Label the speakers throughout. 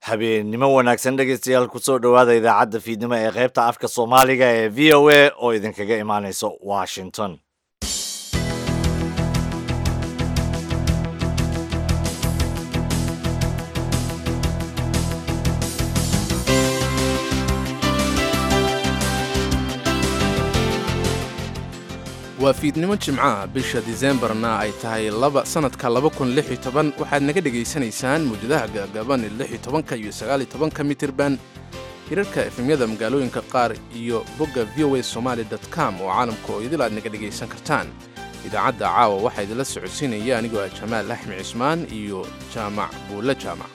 Speaker 1: habeennimo wanaagsan dhegaystayaal kusoo dhowaada idaacadda fiidnimo ee qaybta afka soomaaliga ee v o a oo idinkaga imaanaysa washington
Speaker 2: waa fiidnimo jimcaha bisha diseembarna ay tahay laba sannadka waxaad naga dhegaysanaysaan muujadaha gaagaaban ee iyo sagaalitobanka mitirban hirarka efemyada magaalooyinka qaar iyo bogga v o a somaali com oo caalamka oo idil aad naga dhegaysan kartaan idaacadda caawa waxaa idinla socodsiinaya anigoo ah jamaal axmed cismaan iyo jaamac buulle jaamac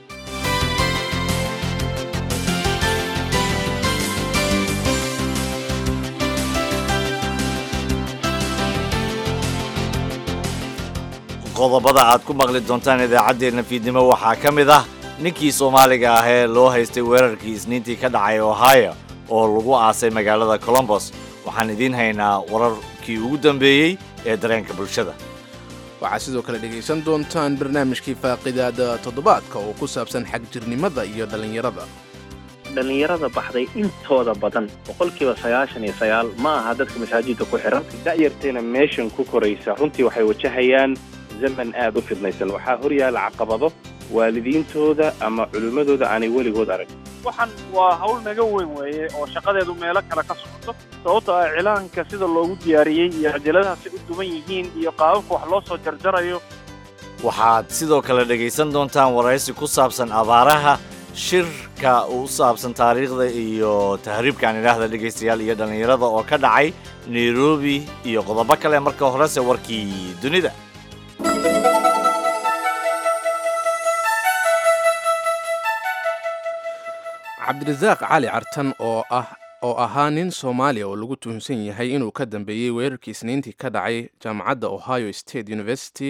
Speaker 1: qodobada aad ku maqli doontaan idaacaddeenna fiidnimo waxaa ka mid ah ninkii soomaaliga ah ee loo haystay weerarkii isniintii ka dhacay ohio oo lagu aasay magaalada colombos waxaan idiin haynaa wararkii ugu dambeeyey ee dareenka bulshada
Speaker 2: waxaad sidoo kale dhegaysan doontaan barnaamijkii faaqidaada toddobaadka oo ku saabsan xagjirnimada iyo dhallinyarada
Speaker 3: dhallinyarada baxday intooda badan boqolkiiba sagaashan iyo sagaal ma aha dadka masaajidda ku xiran da'yarteena meeshan ku koraysa runtii waxay wajahayaan zaman aad u fidnaysan waxaa hor yaalla caqabado waalidiintooda ama culimmadooda aanay weligood arag
Speaker 4: waxaan waa hawl naga weyn weeye oo shaqadeedu meelo kale ka socoto sababto ah cilaanka sida loogu diyaariyey iyo cajaladahaasi u duwan yihiin iyo qaababka wax loo soo jarjarayo
Speaker 1: waxaad sidoo kale dhegaysan doontaan waraysi ku saabsan abaaraha shirka u saabsan taariikhda iyo tahriibkaan idhaahda dhegaystayaal iyo dhallinyarada oo ka dhacay nairobi iyo qodobo kale marka horese warkii dunida
Speaker 2: cabdirasaaq cali cartan oo ah oo ahaa nin soomaaliya oo lagu tuhunsan yahay inuu ka dambeeyey weerarkii isniintii ka dhacay jaamacadda ohio state university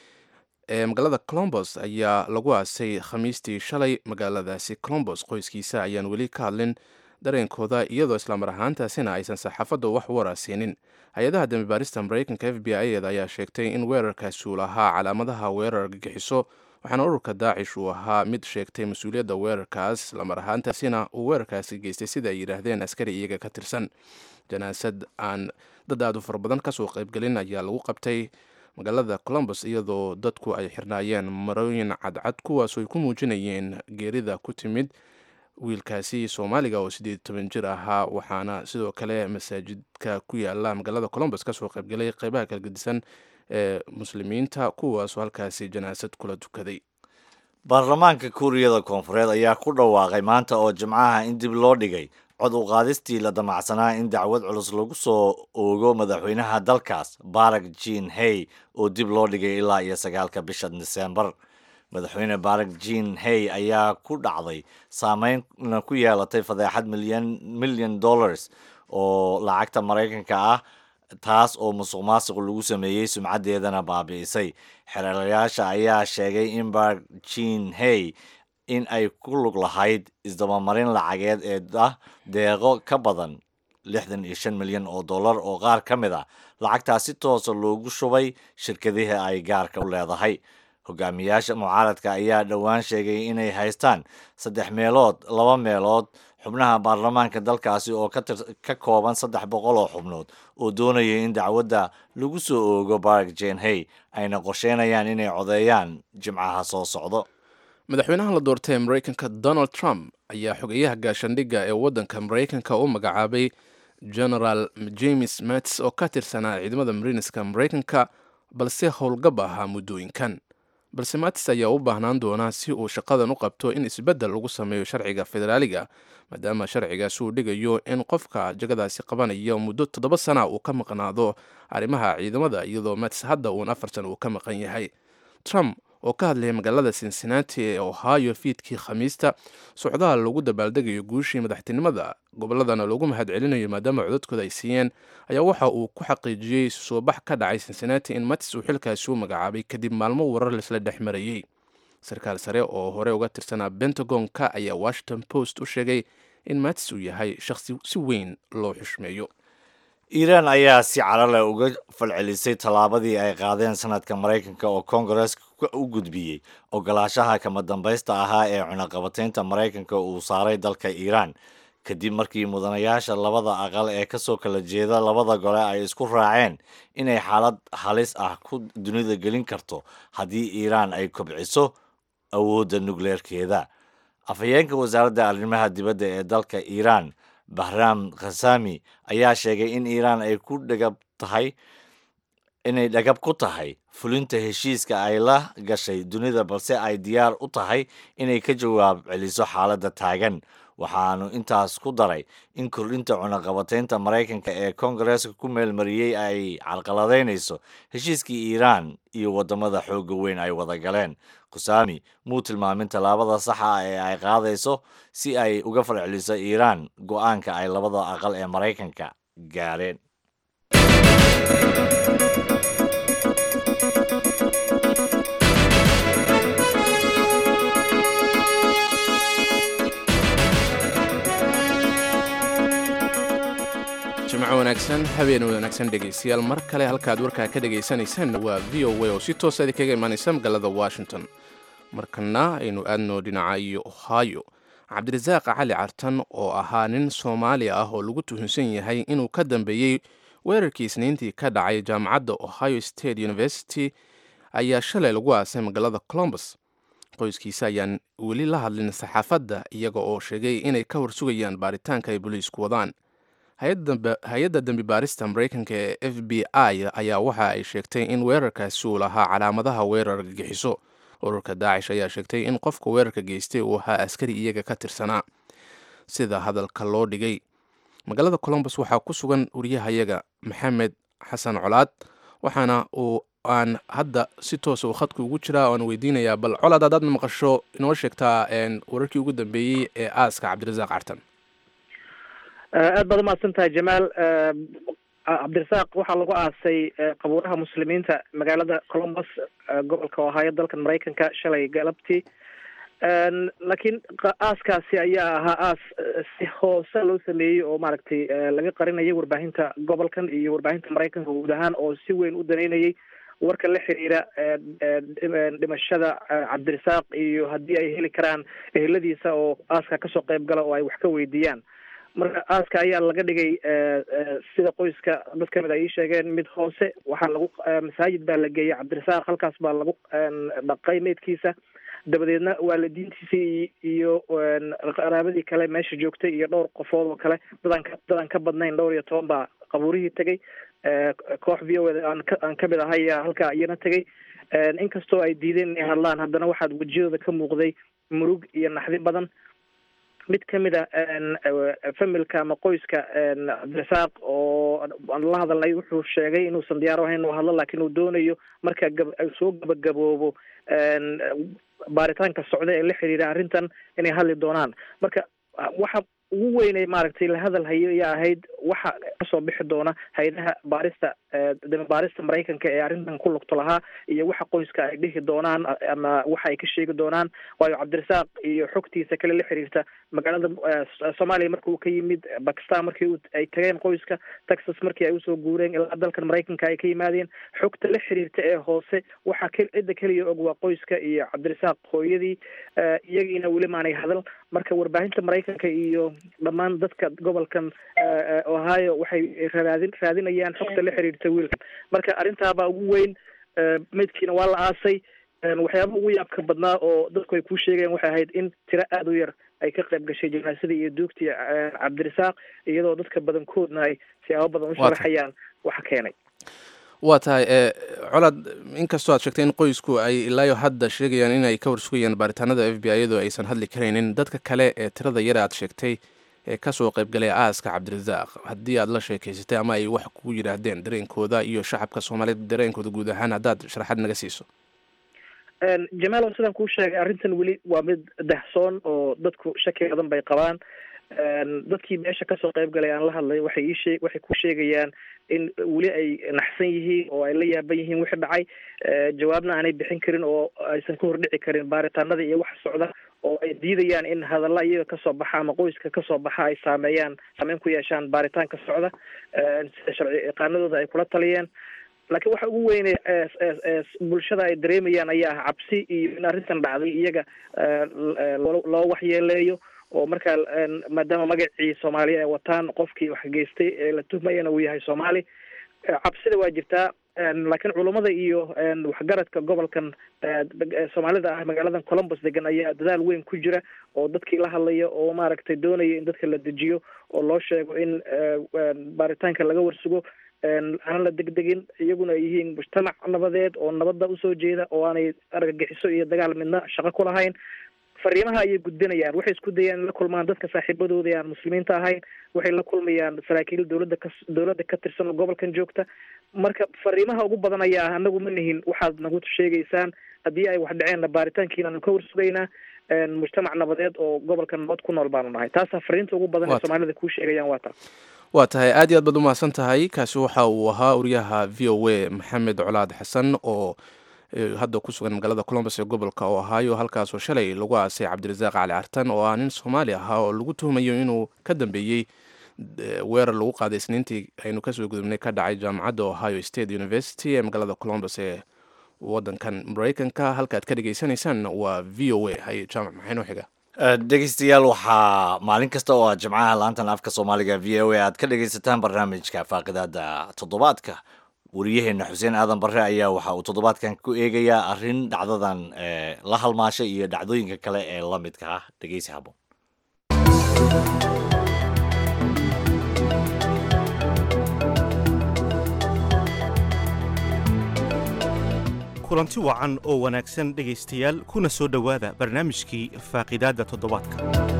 Speaker 2: ee magaalada colombos ayaa lagu aasay khamiistii shalay magaaladaasi colombos qoyskiisa ayaan weli ka hadlin dareenkooda iyadoo islamar ahaantaasina aysan saxaafadda wax waraasiinin hay-adaha dambibaarista maraykanka f b i eda ayaa sheegtay in weerarkaasi uu lahaa calaamadaha weerar gagixiso waxaana ururka daacish uu ahaa mid sheegtay mas-uuliyadda weerarkaas islamar ahaantaasina uu weerarkaasi geystay sida ay yidhaahdeen askari iyaga ka tirsan janaasad aan dad aad u fara badan kasoo qaybgelin ayaa lagu qabtay magaalada colombos iyadoo dadku ay xirnaayeen marooyin cadcad kuwaas ay ku muujinayeen geerida ku timid wiilkaasi soomaaliga oo siddeed toban jir ahaa waxaana sidoo kale masaajidka ku yaala magaalada colombos kasoo qaybgelay qeybaha kala gedisan ee muslimiinta kuwaasoo halkaasi janaasad kula tukaday
Speaker 1: baarlamaanka kuuriyada koonfureed ayaa ku dhawaaqay maanta oo jimcaha in dib loo dhigay cod u qaadistii la damacsanaa in dacwad culus lagu soo oogo madaxweynaha dalkaas barak jin hey oo dib loo dhigay ilaa iyo sagaalka bisha diseembar madaxweyne barak jin hey ayaa ku dhacday saameynna ku yeelatay fadeexad milyan milyan dollars oo lacagta maraykanka ah taas oo musuq maasuq lagu sameeyey sumcaddeedana baabi'isay xereelayaasha ayaa sheegay in barak jin hey in ay ku lug lahayd isdabamarin lacageed ee ah deeqo ka badan lixdan iyo shan milyan oo dollar oo qaar ka mid a lacagtaas si toosa loogu shubay shirkadihii ay gaarka u leedahay hogaamiyaasha mucaaradka ayaa dhowaan sheegay inay haystaan saddex meelood laba meelood xubnaha baarlamaanka dalkaasi oo ka kooban saddex boqol oo xubnood oo doonaya in dacwadda lagu soo oogo barak jen hey ayna qorsheynayaan inay codeeyaan jimcaha soo socdo
Speaker 2: madaxweynaha la doortay ee maraykanka donald trump ayaa xogeyaha gaashandhigga ee waddanka maraykanka u magacaabay genaraal james mats oo ka tirsanaa ciidamada marineska maraykanka balse howlgab ahaa muddooyinkan balse matis ayaa u baahnaan doonaa si uu shaqadan u qabto in isbeddel lagu sameeyo sharciga federaaliga maadaama sharcigaasi uu dhigayo in qofka jagadaasi qabanaya muddo toddoba sana uu ka maqnaado arrimaha ciidamada iyadoo matis hadda uun afar sana uu ka maqan yahay trump oo ka hadlayay magaalada cincinnati ee ohio fiidkii khamiista socdaal lagu dabaaldegayo guushii madaxtinimada gobolladana loogu mahad celinayo maadaama codadkooda ay siiyeen ayaa waxa uu ku xaqiijiyey soo bax ka dhacay cincinnati in matis uu xilkaasi u magacaabay kadib maalmo warar laisla dhex marayey sarkaal sare oo hore uga tirsanaa bentagonka ayaa washington post u sheegay in matis uu yahay shaqsi si weyn loo xushmeeyo
Speaker 1: iiraan ayaa si carale uga falcelisay tallaabadii ay qaadeen sanadka maraykanka oo koongareeska ku u gudbiyey ogolaashaha kama dambaysta ahaa ee cunaqabataynta maraykanka uu saaray dalka iiraan kadib markii mudanayaasha labada aqal ee kasoo kala jeeda labada gole ay isku raaceen inay xaalad halis ah ku dunida gelin karto haddii iiraan ay kobciso awoodda nukleerkeeda afhayeenka wasaaradda arrimaha dibadda ee dalka iiraan bahraam khasami ayaa sheegay in iiraan ay ku dhagab tahay inay dhagab ku tahay fulinta heshiiska ay la gashay dunida balse ay diyaar u tahay inay ka jawaab celiso xaaladda taagan waxaanu intaas ku daray in kordhinta cunaqabataynta maraykanka ee koongareeska ku meelmariyey ay carqaladaynayso heshiiskii iiraan iyo waddamada xoogga weyn ay wada galeen khusami muu tilmaamin tallaabada saxa ah ee ay qaadayso si ay uga farceliso iiraan go-aanka ay labada aqal ee maraykanka gaareen
Speaker 2: jimco wanaagsan habeen wanaagsan dhegaystayaal mar kale halkaad warkaa ka dhagaysanaysaan waa v o a oo si toosa idinkaga imaanaysa magaalada washington markana aynu aadno dhinaca iyo ohio cabdirasaaq cali cartan oo ahaa nin soomaaliya ah oo lagu tuhunsan yahay inuu ka dambeeyey weerarkii isniintii ka dhacay jaamacadda ohio state university ayaa shalay lagu aasay magaalada colombus qoyskiisa ayaan weli la hadlin saxaafadda iyaga oo sheegay inay ka horsugayaan baaritaanka ay boliisku wadaan hay-adda dembi baarista maraykanka ee f b i ayaa waxa ay sheegtay in weerarkaasi uu lahaa calaamadaha weerar gagixiso ururka daacish ayaa sheegtay in qofka weerarka geystay uu ahaa askari iyaga ka tirsanaa sida hadalka loo dhigay magaalada colombus waxaa ku sugan wariyahayaga maxamed xasan colaad waxaana uu aan hadda si toosa uu khadka ugu jiraa oan weydiinayaa bal colaad haddaad maqasho inoo sheegtaa wararkii ugu dambeeyey ee aaska cabdirasaaq cartan
Speaker 5: aad baad umahadsan tahay jamaal cabdirasaaq waxaa lagu aasay qabuuraha muslimiinta magaalada colombus gobolka ohaayo dalkan maraykanka shalay galabtii laakiin aaskaasi ayaa ahaa aas si hoose loo sameeyey oo maaragtay laga qarinayay warbaahinta gobolkan iyo warbaahinta maraykanka guud ahaan oo si weyn u daneynayay warka la xiriira dhimashada cabdirasaaq iyo haddii ay heli karaan eheladiisa oo aaska kasoo qayb gala oo ay wax ka weydiiyaan marka aaska ayaa laga dhigay sida qoyska dad kamid a ii sheegeen mid hoose waxaa lagu masaajid baa la geeyay cabdirasaaq halkaas baa lagu dhaqay meydkiisa dabadeedna waalidiintiisii iyo qaraabadii kale meesha joogtay iyo dhowr qofood oo kale dadaan ka dadaan ka badnayn dhowr iyo toban baa qabuurihii tegay koox v o a aan ka aan kamid ahay ayaa halkaa iyana tegay inkastoo ay diideen inay hadlaan haddana waxaad wejiyadooda ka muuqday murug iyo naxdi badan mid kamid a familka ama qoyska cabdirasaaq oo aan la hadalnay wuxuu sheegay inuusan diyaar ahayn inuu hadlo laakiin uu doonayo marka gab soo gabagaboobo baaritaanka socda ee la xiriira arrintan inay hadli doonaan marka waxa ugu weynay maaragtay la hadal hayo ayaa ahayd waxa kasoo bixi doona hay-adaha baarista dami baarista maraykanka ee arrintan ku lugto lahaa iyo waxa qoyska ay dhihi doonaan ama waxa ay ka sheegi doonaan waayo cabdirasaaq iyo xogtiisa kale la xiriirta magaalada soomaaliya marka uu ka yimid bakistan markii ay tageen qoyska texas markii ay usoo guureen ilaa dalkan maraykanka ay ka yimaadeen xogta la xiriirta ee hoose waxa cidda keliya og waa qoyska iyo cabdirasaaq hooyadii iyagiina weli maanay hadal marka warbaahinta maraykanka iyo dhammaan dadka gobolkan ohio waxay raadin raadinayaan xogta la xiriirta wiilkan marka arrintaabaa ugu weyn meydkiina waa la aasay waxyaaba ugu yaabka badnaa oo dadku ay kuu sheegeen waxay ahayd in tiro aada u yar ay ka qayb gashay janaasadii iyo duugtii cabdirasaaq iyadoo dadka badankoodna ay siyaabo badan u sharaxayaan waxa keenay
Speaker 2: waa tahay colaad inkastoo aad sheegtay in qoysku ay ilaayo hadda sheegayaan inay ka warsugayaan baaritaanada f b i iyadoo aysan hadli karaynin dadka kale ee tirada yar aad sheegtay ee kasoo qaybgalay aaska cabdirasaaq haddii aad la sheekeysatay ama ay wax kugu yidhaahdeen dareenkooda iyo shacabka soomaaliyeed dareenkooda guud ahaan haddaad sharaxaad naga siiso
Speaker 5: jamaal oo sidaan kuu sheegay arrintan weli waa mid dahsoon oo dadku shaki badan bay qabaan dadkii meesha kasoo qayb galay aan la hadlay waxay iishee waxay ku sheegayaan in weli ay naxsan yihiin oo ay la yaaban yihiin wixii dhacay jawaabna aanay bixin karin oo aysan ka hordhici karin baaritaanada iyo waxa socda oo ay diidayaan in hadalla iyaga kasoo baxa ama qoyska kasoo baxa ay saameeyaan saameyn ku yeeshaan baaritaanka socda sida sharci yaqaanadooda ay kula taliyeen laakiin waxa ugu weyne bulshada ay dareemayaan ayaa ah cabsi iyo in arrintan dhacday iyaga loo waxyeeleeyo oo markaa maadaama magacii soomaaliya ay wataan qofkii wax geystay ee la tuhmayana uu yahay soomaali cabsida waa jirtaa laakiin culummada iyo waxgaradka gobolkan soomaalida ah magaaladan columbus degan ayaa dadaal weyn ku jira oo dadkii la hadlaya oo maaragtay doonaya in dadka la dejiyo oo loo sheego in baaritaanka laga warsugo aan la degdegin iyaguna ay yihiin mujtamac nabadeed oo nabadda usoo jeeda oo aanay argagixiso iyo dagaal midna shaqo ku lahayn fariimaha ayay gudbinayaan waxay isku dayaan in la kulmaan dadka saaxiibadooda aan muslimiinta ahayn waxay la kulmayaan saraakiil dowladda ka dowladda ka tirsan oo gobolkan joogta marka fariimaha ugu badan ayaa ah anagu ma nihin waxaad nagu sheegaysaan haddii ay wax dhaceenna baaritaankiina anu ka warsugaynaa mujtamac nabadeed oo gobolkan nabad ku nool baanu nahay taasaa fariinta ugu badan ee soomaalida kuu sheegayaan waa taas
Speaker 2: waa tahay aad iyo aad baad umahadsan tahay kaasi waxa uu ahaa wariyaha v o a maxamed colaad xasan oo hadda ku sugan magaalada colombus ee gobolka oo ahaayo halkaasoo shalay lagu aasay cabdirasaaq cali cartan oo ah nin soomaali ahaa oo lagu tuhumayo inuu ka dambeeyey weerar lagu qaaday isniintii aynu kasoo gudubnay ka dhacay jaamacadda ohio state university ee magaalada colombus ee wadankan mareykanka halkaad ka dhegeysaneysaan waa v o a hay jaamac maxay noo xiga
Speaker 1: dhegeystayaal waxaa maalin kasta oo aad jimcaha laantan afka soomaaliga v o a aad ka dhegeysataan barnaamijka faaqidaada toddobaadka wariyaheena xuseen aadan barre ayaa waxa uu toddobaadkan ku eegayaa arrin dhacdadan la halmaashay iyo dhacdooyinka kale ee la midka ah dhegeysi haboon
Speaker 6: kulanti wacan oo wanaagsan dhegaystayaal kuna soo dhowaada barnaamijkii faaqidaadda toddobaadka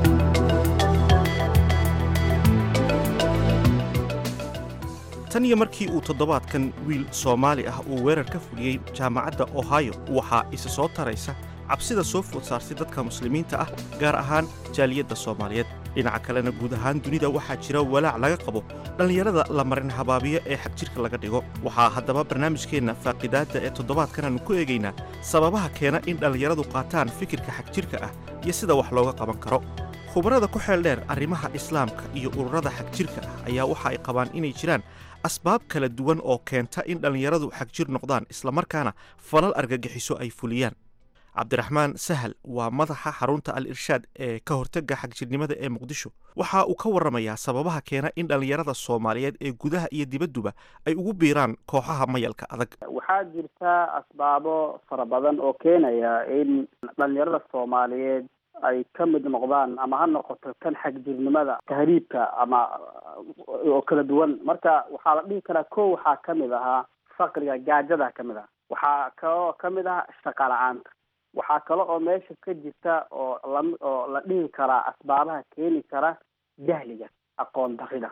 Speaker 6: tan iyo markii uu toddobaadkan wiil soomaali ah uu weerar ka fuliyey jaamacadda ohio waxaa isa soo taraysa cabsida soo food saartay dadka muslimiinta ah gaar ahaan jaaliyadda soomaaliyeed dhinaca kalena guud ahaan dunida waxaa jira walaac laga qabo dhallinyarada la marin habaabiyo ee xagjirka laga dhigo waxaa haddaba barnaamijkeenna faaqidaadda ee toddobaadkan aanu ku eegaynaa sababaha keena in dhallinyaradu qaataan fikirka xagjirka ah iyo sida wax looga qaban karo khubarada ku xeel dheer arrimaha islaamka iyo ururada xagjirka ah ayaa waxa ay qabaan inay jiraan asbaab kala duwan oo keenta in dhallinyaradu xagjir noqdaan islamarkaana falal argagixiso ay fuliyaan cabdiraxmaan sahal waa madaxa xarunta al irshaad ee ka hortagga xagjirnimada ee muqdisho waxa uu ka warramayaa sababaha keena in dhallinyarada soomaaliyeed ee gudaha iyo dibadduba ay ugu biiraan kooxaha mayalka adag
Speaker 7: waxaa jirta asbaabo fara badan oo keenaya in dhallinyarada soomaaliyeed ay ka mid noqdaan ama ha noqoto kan xagjirnimada tahriibka ama oo kala duwan marka waxaa la dhihi karaa ko waxaa kamid ahaa faqriga gaajada kamid ah waxaa kaloo kamid ah shaqa la-aanta waxaa kale oo meesha ka jirta oo la oo la dhihi karaa asbaabaha keeni kara jahliga aqoon darida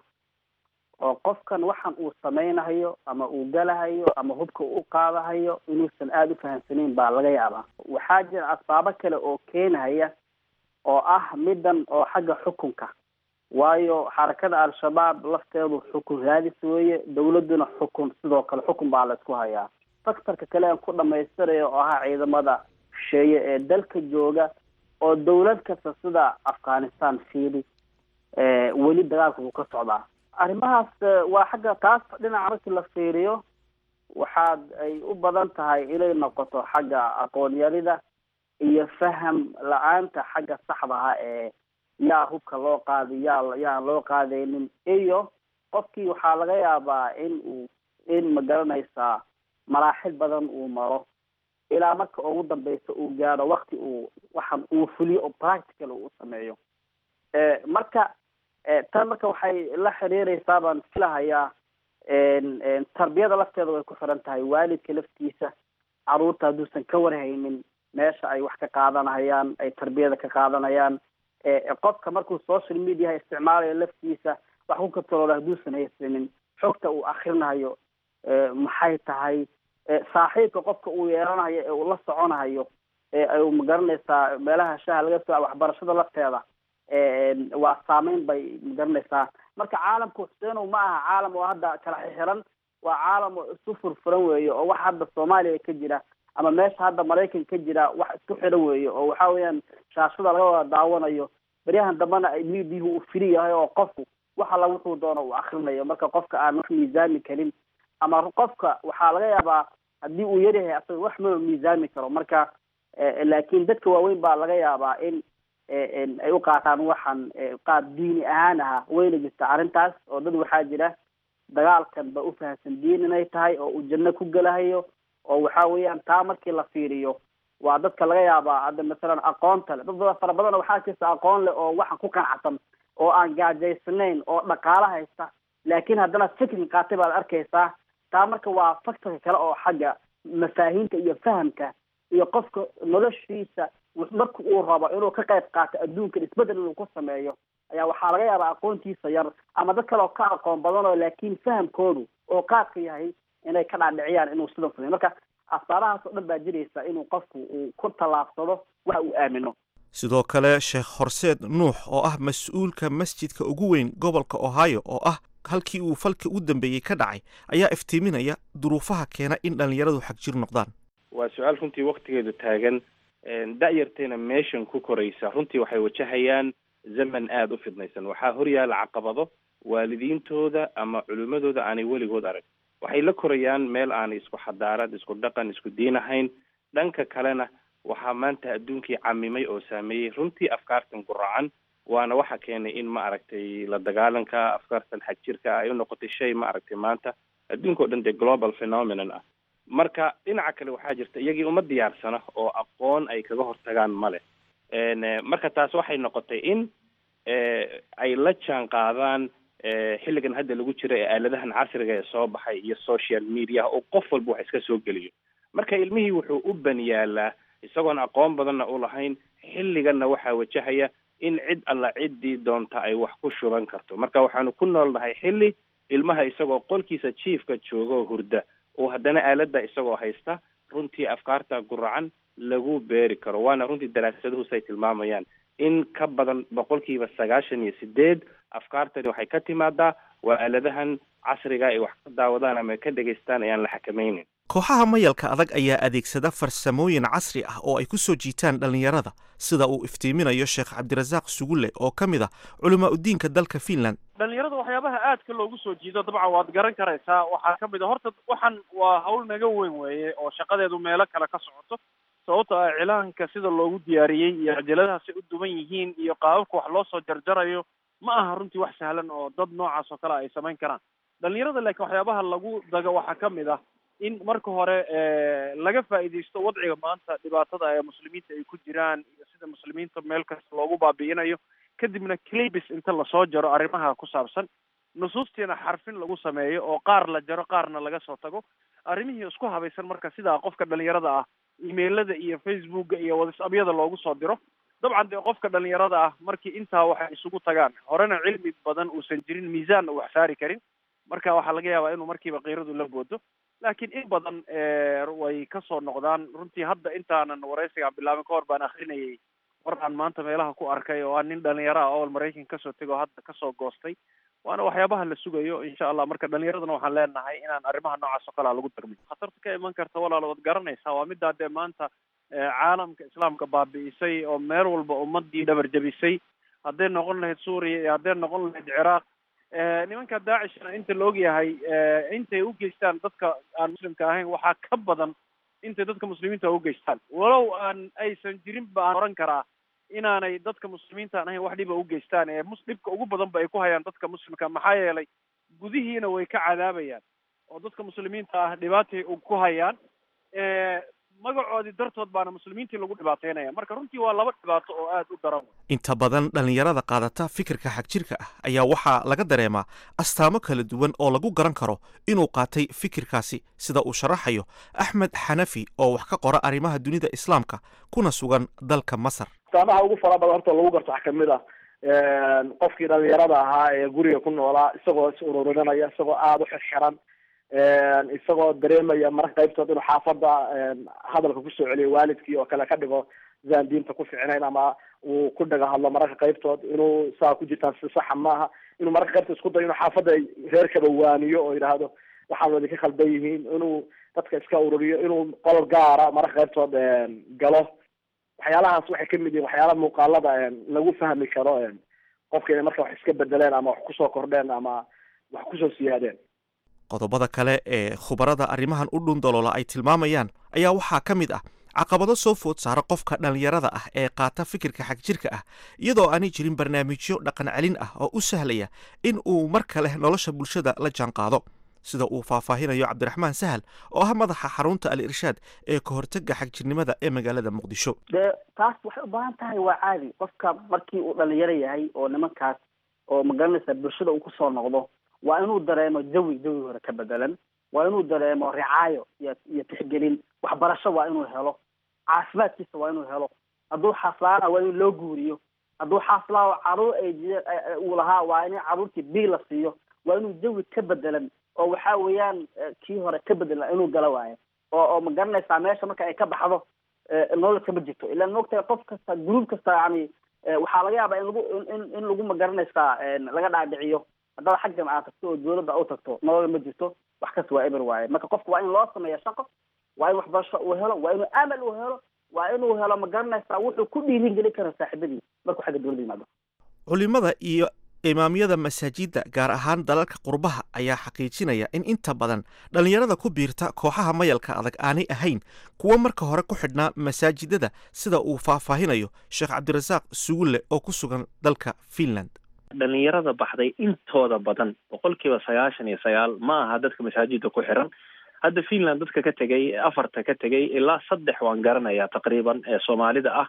Speaker 7: oo qofkan waxan uu samaynahayo ama uu galahayo ama hubka u qaadahayo inuusan aada u fahamsanayn baa laga yaabaa waxaa jira asbaabo kale oo keenahaya oo ah middan oo xagga xukunka waayo xarakada al-shabaab lafteedu xukun raadis weeye dawladduna xukun sidoo kale xukun baa la isku hayaa faktarka kale aan ku dhamaystirayo oo ahaa ciidamada shisheeye ee dalka jooga oo dawlad kasta sida afghanistan fiili weli dagaalka wuu ka socdaa arrimahaas waa xagga taas dhinaca markii la fiiriyo waxaad ay u badan tahay inay noqoto xagga aqoonyarida iyo faham la-aanta xagga saxdaha ee yaa hubka loo qaaday yaa yaan loo qaadaynin iyo qofkii waxaa laga yaabaa in uu in magaranaysaa maraaxil badan uu maro ilaa marka ugu dambeysa uu gaadho wakti uu waxan uu fuliyo oo practical uu sameeyo marka tan marka waxay la xiriireysaa baan filahayaa tarbiyada lafteeda way ku xiran tahay waalidka laftiisa caruurta hadduusan ka warhaynin meesha ay wax ka qaadanayaan ay tarbiyada ka qaadanayaan qofka markuu social mediaha isticmaalayo laftiisa wax ku kataloola hadduusan haysanin xogta uu akrinahayo maxay tahay saaxiibka qofka uu yeelanayo ee uu la soconahayo ee magaranaysaa meelaha shaha laga soo waxbarashada lafteeda waa saameyn bay magaranaysaa marka caalamka xuseenow ma aha caalam oo hadda kala xixiran waa caalam oo isu furfuran weeye oo wax hadda soomaaliya ka jira ama meesha hadda maraykan ka jira wax isku xiran weeye oo waxa weeyaan shaashada laga wada daawanayo beryahan dambena ay midiyahu uu fili yahay oo qofku wax alla wuxuu doono uu akrinayo marka qofka aan wax miisaami karin ama qofka waxaa laga yaabaa haddii uu yaryahay asaga wax ma miisaami karo marka laakiin dadka waaweyn baa laga yaabaa in ay u qaataan waxan qaab diini ahaan aha wayna jirta arrintaas oo dad waxaa jira dagaalkan ba u fahamsan diin inay tahay oo uu janno ku gelahayo oo waxa weeyaan taa markii la fiiriyo waa dadka laga yaabaa hadda masalan aqoonta le dad badan fara badan waxaa jirta aqoon leh oo waxan ku qanacsan oo aan gaajaysnayn oo dhaqaalo haysta laakiin haddana fikri qaatay baad arkaysaa taa marka waa factorka kale oo xagga mafaahiimta iyo fahamka iyo qofka noloshiisa marka uu rabo inuu ka qayb qaato adduunkan isbedel inuu ku sameeyo ayaa waxaa laga yaabaa aqoontiisa yar ama dad kale oo ka aqoon badan oo laakiin fahamkoodu oo qaadka yahay inay ka dhaadhiciyaan inuu sidan sameyo marka asbaabahaas oo dhan baa jiraysa inuu qofku uu ku tallaabsado waxa uu aamino
Speaker 6: sidoo kale sheekh horseed nuux oo ah mas-uulka masjidka ugu weyn gobolka ohio oo ah halkii uu falka u dambeeyey ka dhacay ayaa iftiiminaya duruufaha keena in dhallinyaradu xagjir noqdaan
Speaker 3: waa su-aal runtii waktigeedu taagan da-yartayna meeshan ku koraysa runtii waxay wajahayaan zaman aada u fidnaysan waxaa horyaala caqabado waalidiintooda ama culimadooda aanay weligood arag waxay la korayaan meel aanay isku xadaarad isku dhaqan isku diin ahayn dhanka kalena waxaa maanta adduunkii camimay oo saameeyey runtii afkaartan guracan waana waxa keenay in ma aragtay la dagaalanka afkaartan xagjirka ay u noqotay shay ma aragtay maanta adduunka o dhan dee global phenomenon ah marka dhinaca kale waxaa jirta iyagii uma diyaarsana oo aqoon ay kaga hortagaan male marka taas waxay noqotay in ay la jaan qaadaan xilligan hadda lagu jiro ee aaladahan casriga ee soo baxay iyo social mediaha oo qof walba wax iska soo geliyo marka ilmihii wuxuu u baniyaalaa isagoon aqoon badanna u lahayn xilliganna waxaa wajahaya in cid alla ciddii doonta ay wax ku shuban karto marka waxaanu ku noolnahay xilli ilmaha isagoo qolkiisa jiifka jooga oo hurda oo haddana aaladda isagoo haysta runtii afkaarta guracan lagu beeri karo waana runtii daraasaduhu say tilmaamayaan in ka badan boqolkiiba sagaashan iyo sideed afkaartani waxay ka timaadaa waa aaladahan casriga ay wax ka daawadaan ama ka dhegaystaan ayaan la xakamaynin
Speaker 6: kooxaha mayalka adag ayaa adeegsada farsamooyin casri ah oo ay ku soo jiitaan dhallinyarada sida uu iftiiminayo sheekh cabdirasaaq sugulle oo ka mid ah culamaa udiinka dalka finland
Speaker 4: dhalinyarada waxyaabaha aadka loogu soo jiido dabcan waad garan karaysaa waxaa ka mid a horta waxan waa hawl naga weyn weeye oo shaqadeedu meelo kale ka socoto sababto ah cilaanka sida loogu diyaariyey iyo cajaladahaasay u duwan yihiin iyo qaababka wax loo soo jarjarayo ma aha runtii wax sahlan oo dad noocaas oo kale ay samayn karaan dhalinyarada laakiin waxyaabaha lagu dago waxaa ka mid ah in marka hore laga faa'iidaysto wadciga maanta dhibaatada ee muslimiinta ay ku jiraan iyo sida muslimiinta meel kasta loogu baabi'inayo kadibna clibis inta lasoo jaro arrimaha ku saabsan nusuustiina xarfin lagu sameeyo oo qaar la jaro qaarna laga soo tago arrimihii isku habaysan marka sidaa qofka dhalinyarada ah emailada iyo facebooka iyo whatsappyada loogu soo diro dabcan dee qofka dhalinyarada ah markii intaa waxay isugu tagaan horena cilmi badan uusan jirin miisaanna u wax saari karin marka waxaa laga yaabaa inuu markiiba kiiradu la boodo laakiin in badan way kasoo noqdaan runtii hadda intaanan waraysigaan bilaabin ka hor baan akrinayay war aan maanta meelaha ku arkay oo aan nin dhalinyaro ah oo maraykan kasoo tego hadda kasoo goostay waana waxyaabaha la sugayo insha allah marka dhalinyaradana waxaan leenahay inaan arrimaha noocaas oo kalea lagu darmin khatarta ka iman karta walaal waad garanaysaa waa middaa dee maanta caalamka islaamka baabi'isay oo meel walba ummadii dhabar jabisay hadday noqon lahayd suuriya iyo hadday noqon lahayd ciraaq nimanka daacishna inta la ogyahay intay u geystaan dadka aan muslimka ahayn waxaa ka badan intay dadka muslimiinta u geystaan walow aan aysan jirin ba aan oran karaa inaanay dadka muslimiinta aan ahayn wax dhiba u geystaan ee mus dhibka ugu badan ba ay ku hayaan dadka muslimka maxaa yeelay gudihiina way ka cadaabayaan oo dadka muslimiinta ah dhibaatay ku hayaan magacoodii dartood baana muslimiintii lagu dhibaateynaya marka runtii waa laba dhibaato oo aada u daran
Speaker 6: inta badan dhallinyarada qaadata fikirka xagjirka ah ayaa waxaa laga dareemaa astaamo kala duwan oo lagu garan karo inuu qaatay fikirkaasi sida uu sharaxayo axmed xanafi oo wax ka qora arrimaha dunida islaamka kuna sugan dalka masar
Speaker 8: astaamaha ugu fara badan horta lagu garto waxaa kamid ah qofkii dhalinyarada ahaa ee guriga ku noolaa isagoo is ururinanaya isagoo aada u xirxiran isagoo dareemaya mararka qaybtood inuu xaafada hadalka kusoo celiyo waalidkii oo kale ka dhigo sidaan diinta ku ficnayn ama uu ku dhaga hadlo mararka qaybtood inuu saa ku jirtaan si saxa maaha inuu mararka qaybtood isku dayo inuu xaafadda reerkaba waaniyo oo yidhaahdo waxaan wadi ka khaldan yihiin inuu dadka iska ururiyo inuu qol gaara mararka qaybtood galo waxyaalahaas waxay kamid yihiin waxyaala muuqaalada lagu fahmi karo qofka inay marka wax iska bedeleen ama wax kusoo kordheen ama wax kusoo siyaadeen
Speaker 6: qodobada kale ee khubarada arrimahan u dhundaloola ay tilmaamayaan ayaa waxaa ka mid ah caqabado soo food saara qofka dhallinyarada ah ee qaata fikirka xagjirka ah iyadoo aanay jirin barnaamijyo dhaqan celin ah oo u sahlaya in uu mar kale nolosha bulshada la jaanqaado sida uu faahfaahinayo cabdiraxmaan sahal oo ah madaxa xarunta al irshaad ee ka hortega xagjirnimada ee magaalada muqdisho
Speaker 7: dee taas waxay u baahan tahay waa caadi qofka markii uu dhalinyaro yahay oo nimankaas oo magaranaysa bulshada uu kusoo noqdo waa inuu dareemo jawi jawi hore ka bedelan waa inuu dareemo ricaayo iyo iyo tixgelin waxbarasho waa inuu helo caafimaadkiisa waa inuu helo hadduu xaslaana waa in loo guuriyo hadduu xaslaa caruur ay jire uu lahaa waa in caruurtii bii la siiyo waa inuu jawi ka bedelan oo waxa weeyaan kii hore ka bedelan inuu gala waayo oo oo ma garanaysaa meesha marka ay ka baxdo nolol kama jirto ilaan moogtahay qof kasta gruub kasta yani waxaa laga yaabaa in lagu in in lagu ma garanaysaa laga dhaadhiciyo haddaad xaggan aad tagto oo dawladda u tagto nolol ma jirto wax kasta waa eber waaye marka qofka waa in loo sameeya shaqo waa in waxbarasho uu helo waa inuu amal uu helo waa inuu helo ma garanaysaa wuxuu ku dhiirin gelin kara saaxiibadiis markuu xagga dawladda yimaado
Speaker 6: culimada iyo imaamyada masaajidda gaar ahaan dalalka qurbaha ayaa xaqiijinaya in inta badan dhallinyarada ku biirta kooxaha mayalka adag aanay ahayn kuwo marka hore ku xidhnaa masaajidada sida uu faahfaahinayo sheekh cabdirasaaq sugulle oo ku sugan dalka finland
Speaker 3: dhalinyarada baxday intooda badan boqolkiiba sagaashan iyo sagaal ma aha dadka masaajidda ku xiran hadda finland dadka ka tegay afarta ka tegay ilaa saddex waan garanayaa taqriiban ee soomaalida ah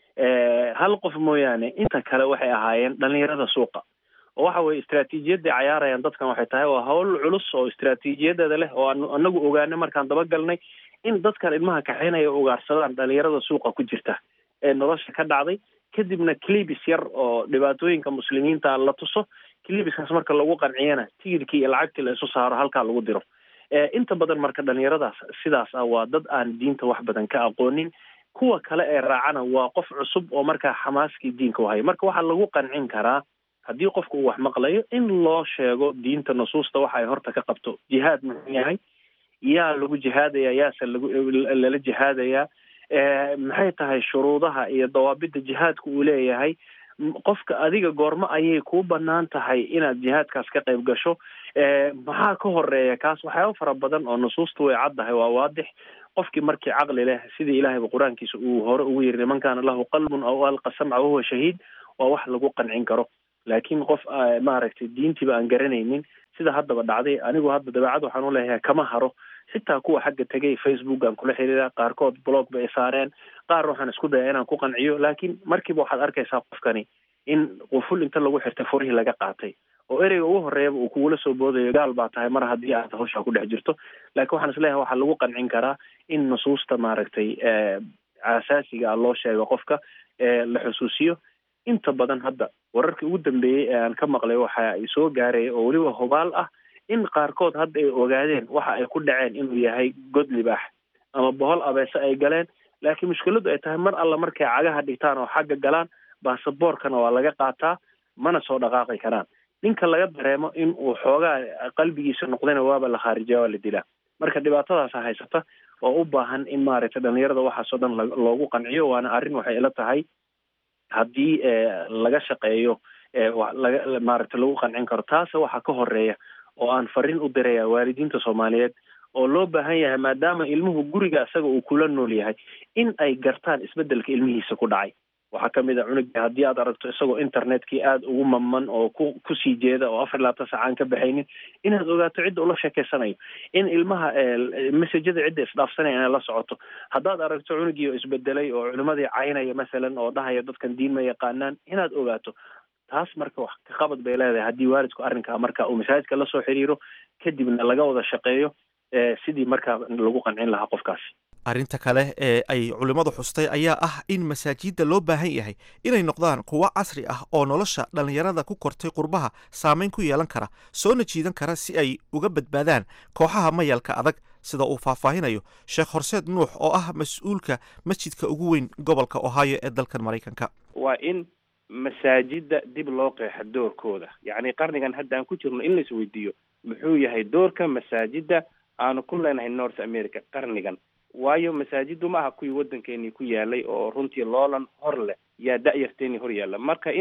Speaker 3: hal qof mooyaane inta kale waxay ahaayeen dhalinyarada suuqa oo waxa weye istraatiijiyadday cayaarayaan dadkan waxay tahay waa hawl culus oo istraatiijiyadeeda leh oo aanu anagu ogaanay markaan dabagalnay in dadkan ilmaha kaxeynaya ugaarsadaan dhalinyarada suuqa ku jirta ee nolosha ka dhacday kadibna clibis yar oo dhibaatooyinka muslimiinta la tuso clibiskaas marka lagu qanciyana tigirkii iyo lacagtii la isu saaro halkaa lagu diro inta badan marka dhalinyaradaas sidaas ah waa dad aan diinta wax badan ka aqoonin kuwa kale ee raacana waa qof cusub oo markaa xamaaskii diinka u haya marka waxaa lagu qancin karaa haddii qofku uu wax maqlayo in loo sheego diinta nusuusta waxa ay horta ka qabto jihaad muxuu yahay yaa lagu jihaadaya yaase lagu lala jihaadayaa maxay tahay shuruudaha iyo dawaabidda jihaadka uu leeyahay qofka adiga goormo ayay kuu banaan tahay inaad jihaadkaas ka qayb gasho maxaa ka horeeya kaas waxyaaba fara badan oo nusuusta way caddahay waa waadix qofkii markii caqli leh sidii ilahayba qur-aankiisa uu hore ugu yiri niman kaana lahu qalbun aw alqa samca wahuwa shahiid waa wax lagu qancin karo laakiin qof maaragtay diintiiba aan garanaynin sida haddaba dhacday anigu hadda dabeecad waxaan uleeyahay kama haro xitaa kuwa xagga tegay facebook aan kula xiriira qaarkood blog bay saareen qaar waxaan isku daya inaan ku qanciyo laakiin markiiba waxaad arkaysaa qofkani in quful inta lagu xirtay furihii laga qaatay oo ereyga ugu horeeyaba uu kugula soo boodayo gaal baa tahay mar haddii aad hawshaa ku dhex jirto laakiin waxaan isleeyahay waxaa lagu qancin karaa in nusuusta maaragtay asaasiga ah loo sheego qofka la xusuusiyo inta badan hadda wararkii ugu dambeeyey ee aan ka maqlay waxa ay soo gaaraya oo weliba hubaal ah in qaarkood hadda ay ogaadeen waxa ay ku dhaceen inuu yahay god libaax ama bohol abeese ay galeen laakiin mushkiladu ay tahay mar alla markay cagaha dhigtaan oo xagga galaan baasaboorkana waa laga qaataa mana soo dhaqaaqi karaan ninka laga dareemo in uu xoogaa qalbigiisa noqdayna waaba la khaarijiya waa la dilaa marka dhibaatadaasa haysata oo u baahan in maaragtay dhalinyarada waxaasoo dhan loogu qanciyo waana arrin waxay ila tahay haddii laga shaqeeyo laga maaragtay lagu qancin karo taase waxaa ka horeeya oo aan fariin u diraya waalidiinta soomaaliyeed oo loo baahan yahay maadaama ilmuhu guriga isaga uu kula nool yahay in ay gartaan isbedelka ilmihiisa ku dhacay waxaa kamid a cunuga haddii aad aragto isagoo internetkii aada ugu maman oo ku kusii jeeda oo afar labaatan saca aan ka baxaynin inaad ogaato cidda ula sheekeysanayo in ilmaha messajada cidda isdhaafsanaya inay la socoto haddaad aragto cunugii oo isbedelay oo culimadii caynaya masalan oo dhahaya dadkan diin ma yaqaanaan inaad ogaato taas marka wax ka qabad bay leedahay haddii waalidku arrinkaa marka uu masaajidka lasoo xiriiro kadibna laga wada shaqeeyo sidii markaa lagu qancin lahaa qofkaasi
Speaker 6: arrinta kale ee ay culimmadu xustay ayaa ah in masaajidda loo baahan yahay inay noqdaan kuwo casri ah oo nolosha dhallinyarada ku kortay qurbaha saameyn ku yeelan kara soona jiidan kara si ay uga badbaadaan kooxaha mayalka adag sida uu faahfaahinayo sheekh horseed nuux oo ah mas-uulka masjidka ugu weyn gobolka ohio ee dalkan maraykanka
Speaker 3: waa in masaajidda dib loo qeexa doorkooda yacni qarnigan hadda aan ku jirno in lais weydiiyo muxuu yahay doorka masaajidda aanu ku leenahay north america qarnigan waayo masaajiddu ma aha kuwii waddankeenii ku yaalay oo runtii loolan hor leh yaa da-yarteenii hor yaalla marka in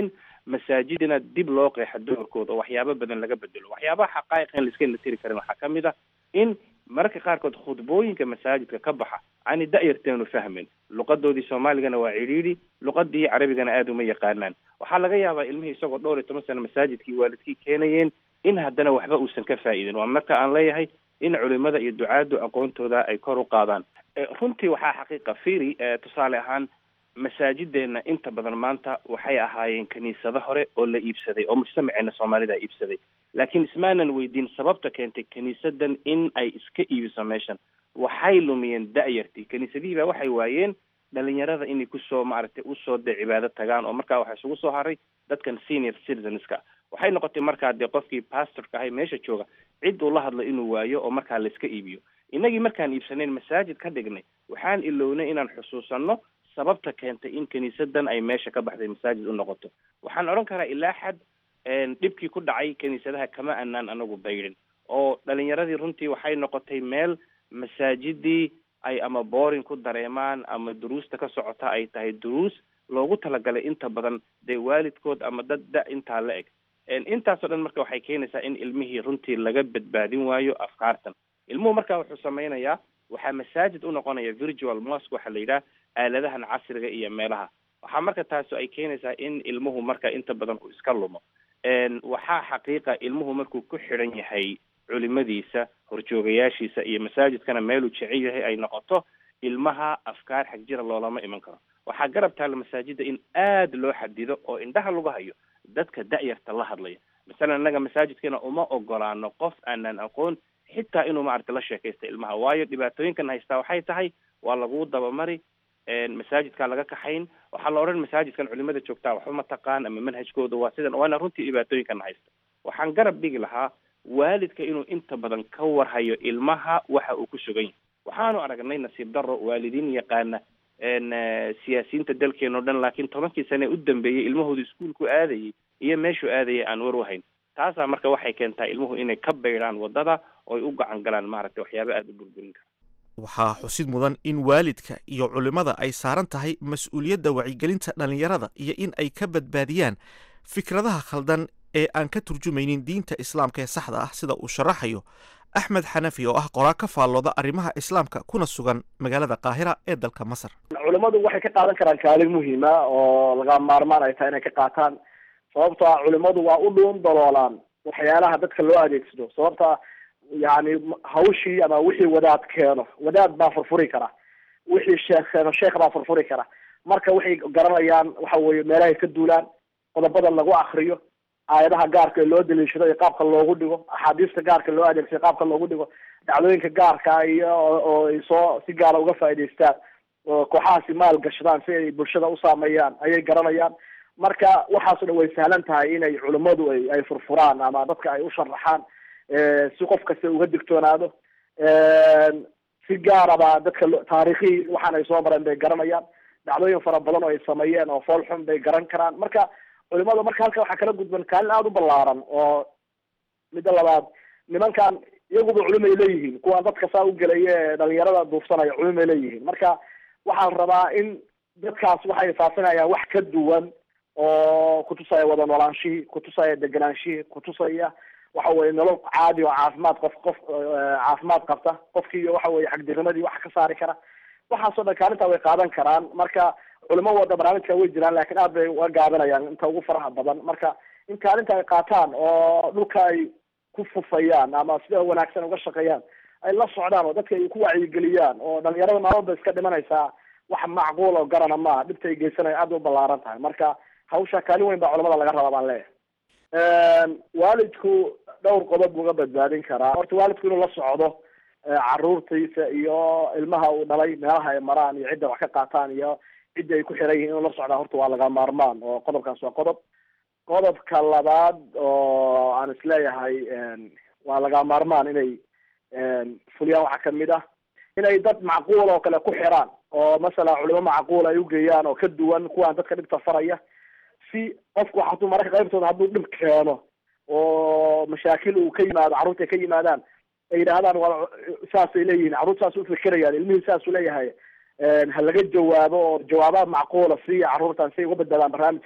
Speaker 3: masaajidina dib loo qeexa doorkooda oo waxyaabo badan laga bedelo waxyaabaha xaqaa'iq in laiska natiri karin waxaa ka mid ah in mararka qaarkood khudbooyinka masaajidka ka baxa ani da-yarteenu fahmin luqadoodii soomaaligana waa cidhiidhi luqadii carabigana aada uma yaqaanaan waxaa laga yaabaa ilmihii isagoo dhowr iyo toban sano masaajidkii waalidkii keenayeen in haddana waxba uusan ka faa'iidin waa marka aan leeyahay in culimada iyo ducaadu aqoontooda ay kor u qaadaan runtii waxaa xaqiiqa firi tusaale ahaan masaajideenna inta badan maanta waxay ahaayeen kiniisado hore oo la iibsaday oo mujtamaceena soomaalida iibsaday laakiin ismaanan weydiin sababta keentay kiniisadan in ay iska iibiso meeshan waxay lumiyeen da-yartii kiniisadihii baa waxay waayeen dhalinyarada inay kusoo maaragtay usoo dee cibaado tagaan oo markaa waxaa isugu soo haray dadkan senior citizenska waxay noqotay markaa dee qofkii pastorka ahay meesha jooga cid uu la hadlo inuu waayo oo markaa la iska iibiyo innagii markaan iibsanayn masaajid ka dhignay waxaan ilownay inaan xusuusanno sababta keentay in kiniisadan ay meesha ka baxday masaajid u noqoto waxaan odhan karaa ilaa xad dhibkii ku dhacay kiniisadaha kama anaan anagu baydhin oo dhalinyaradii runtii waxay noqotay meel masaajidii ay ama booring ku dareemaan ama duruusta ka socota ay tahay duruus loogu talagalay inta badan dee waalidkood ama dad da intaa la eg intaasoo dhan marka waxay keenaysaa in ilmihii runtii laga badbaadin waayo afkaartan ilmuhu marka wuxuu sameynayaa waxaa masaajid u noqonaya virtual mosque waxaa la yidhaha aaladahan casriga iyo meelaha waxaa marka taasi ay keenaysaa in ilmuhu marka inta badan uu iska lumo waxaa xaqiiqa ilmuhu markuu ku xidhan yahay culimadiisa horjoogayaashiisa iyo masaajidkana meeluu jecel yahay ay noqoto ilmaha afkaar xagjira loolama iman karo waxaa garab taalla masaajida in aada loo xadido oo indhaha lagu hayo dadka da-yarta la hadlaya masalan innaga masaajidkeena uma ogolaano qof aanan aqoon xitaa inuu maaragta la sheekaysta ilmaha waayo dhibaatooyinkan haystaa waxay tahay waa laguu dabamari masaajidkaa laga kaxayn waxaa la odhan masaajidkan culimada joogtaa waxba mataqaan ama manhajkooda waa sidan waana runtii dhibaatooyinkan haysta waxaan garab dhigi lahaa waalidka inuu inta badan ka warhayo ilmaha waxa uu ku sugan yahay waxaanu aragnay nasiib daro waalidiin yaqaana siyaasiyiinta dalkeena o dhan laakiin tobankii sane u dambeeyey ilmahooda iskuolku aadayay iyo meeshuu aadayay aan war wahayn taasaa marka waxay keentaa ilmuhu inay ka baydhaan wadada oo ay u gacan galaan maaragtay waxyaaba aada u burburin kara
Speaker 6: waxaa xusid mudan in waalidka iyo culimmada ay saaran tahay mas-uuliyadda wacyigelinta dhallinyarada iyo in ay ka badbaadiyaan fikradaha khaldan ee aan ka turjumaynin diinta islaamka ee saxda ah sida uu sharaxayo axmed xanafi oo ah qoraa ka faallooda arrimaha islaamka kuna sugan magaalada qaahira ee dalka masar
Speaker 8: culimmadu waxay ka qaadan karaan kaalin muhiima oo laga maarmaan ay tahay inay ka qaataan sababto ah culimmadu waa u dhuun daloolaan waxyaalaha dadka loo adeegsado sababta yani hawshii ama wixii wadaad keeno wadaad baa furfuri kara wixii sheekh keeno sheekh baa furfuri kara marka waxay garanayaan waxa weye meelahay ka duulaan qodobada lagu akriyo aayadaha gaarka ee loo daliishado iyo qaabka loogu dhigo axaadiista gaarka loo adeegsado qaabka loogu dhigo dhacdooyinka gaarka iyo oo ay soo si gaara uga faa'idaystaan oo kooxahaasi maal gashadaan si ay bulshada u saameeyaan ayay garanayaan marka waxaaso dhan way sahlan tahay inay culimmadu ay ay furfuraan ama dadka ay u sharaxaan si qof kasta uga digtoonaado si gaaraba dadka taarikhii waxaan ay soo mareen bay garanayaan dhacdooyin fara badan oo ay sameeyeen oo fool xun bay garan karaan marka culimada marka halka waxaa kala gudban kaalin aada u ballaaran oo midda labaad nimankan iyaguba culimay leeyihiin kuwaan dadka saa u gelaya ee dhalinyarada duufsanaya culimay leeyihiin marka waxaan rabaa in dadkaas waxay faafinayaan wax ka duwan oo kutusaya wada noolaanshihii kutusaya deganaanshihii kutusaya waxa weye nolol caadi oo caafimaad qof qof caafimaad qabta qofkii waxa weye xagdirnimadii wax ka saari kara waxaasoo dhan kaalintaa way qaadan karaan marka culimo wada barnaamijka way jiraan laakiin aad bay uga gaabinayaan inta ugu faraha badan marka in kaalinta ay qaataan oo dhulka ay ku fufayaan ama sida wanaagsan uga shaqeeyaan ay la socdaan oo dadka ay ku wacyigeliyaan oo dhalinyarada maalmood iska dhimanaysaa wax macquul oo garana maaha dhibta ay geysanayo aad bay u ballaaran tahay marka hawsha kaalin weyn baa culamada laga rabaa baan leeyahay waalidku dhowr qodob buu uga badbaadin karaa horta waalidku inuu la socdo caruurtiisa iyo ilmaha uu dhalay meelaha ay maraan iyo cidda wax ka qaataan iyo cidda ay ku xiran yihiin inuu la socdaa horta waa laga maarmaan oo qodobkaas waa qodob qodobka labaad oo aan isleeyahay waa laga maarmaan inay fuliyaan waxaa kamid ah inay dad macquul oo kale ku xiraan oo masalan culimo macquul ay ugeeyaan oo ka duwan kuwaan dadka dhibta faraya si qofku hadduu mararka qaybtooda hadduu dhib keeno oo mashaakil uu ka yimaado carruurta ay ka yimaadaan ay yidhaahdaan waa saasay leeyihiin carruur saas u fikirayaan ilmihii saasuu leeyahay ha laga jawaabo oo jawaabaha macquula siiya carruurtan si ay uga badbaadaan barnaamijkaas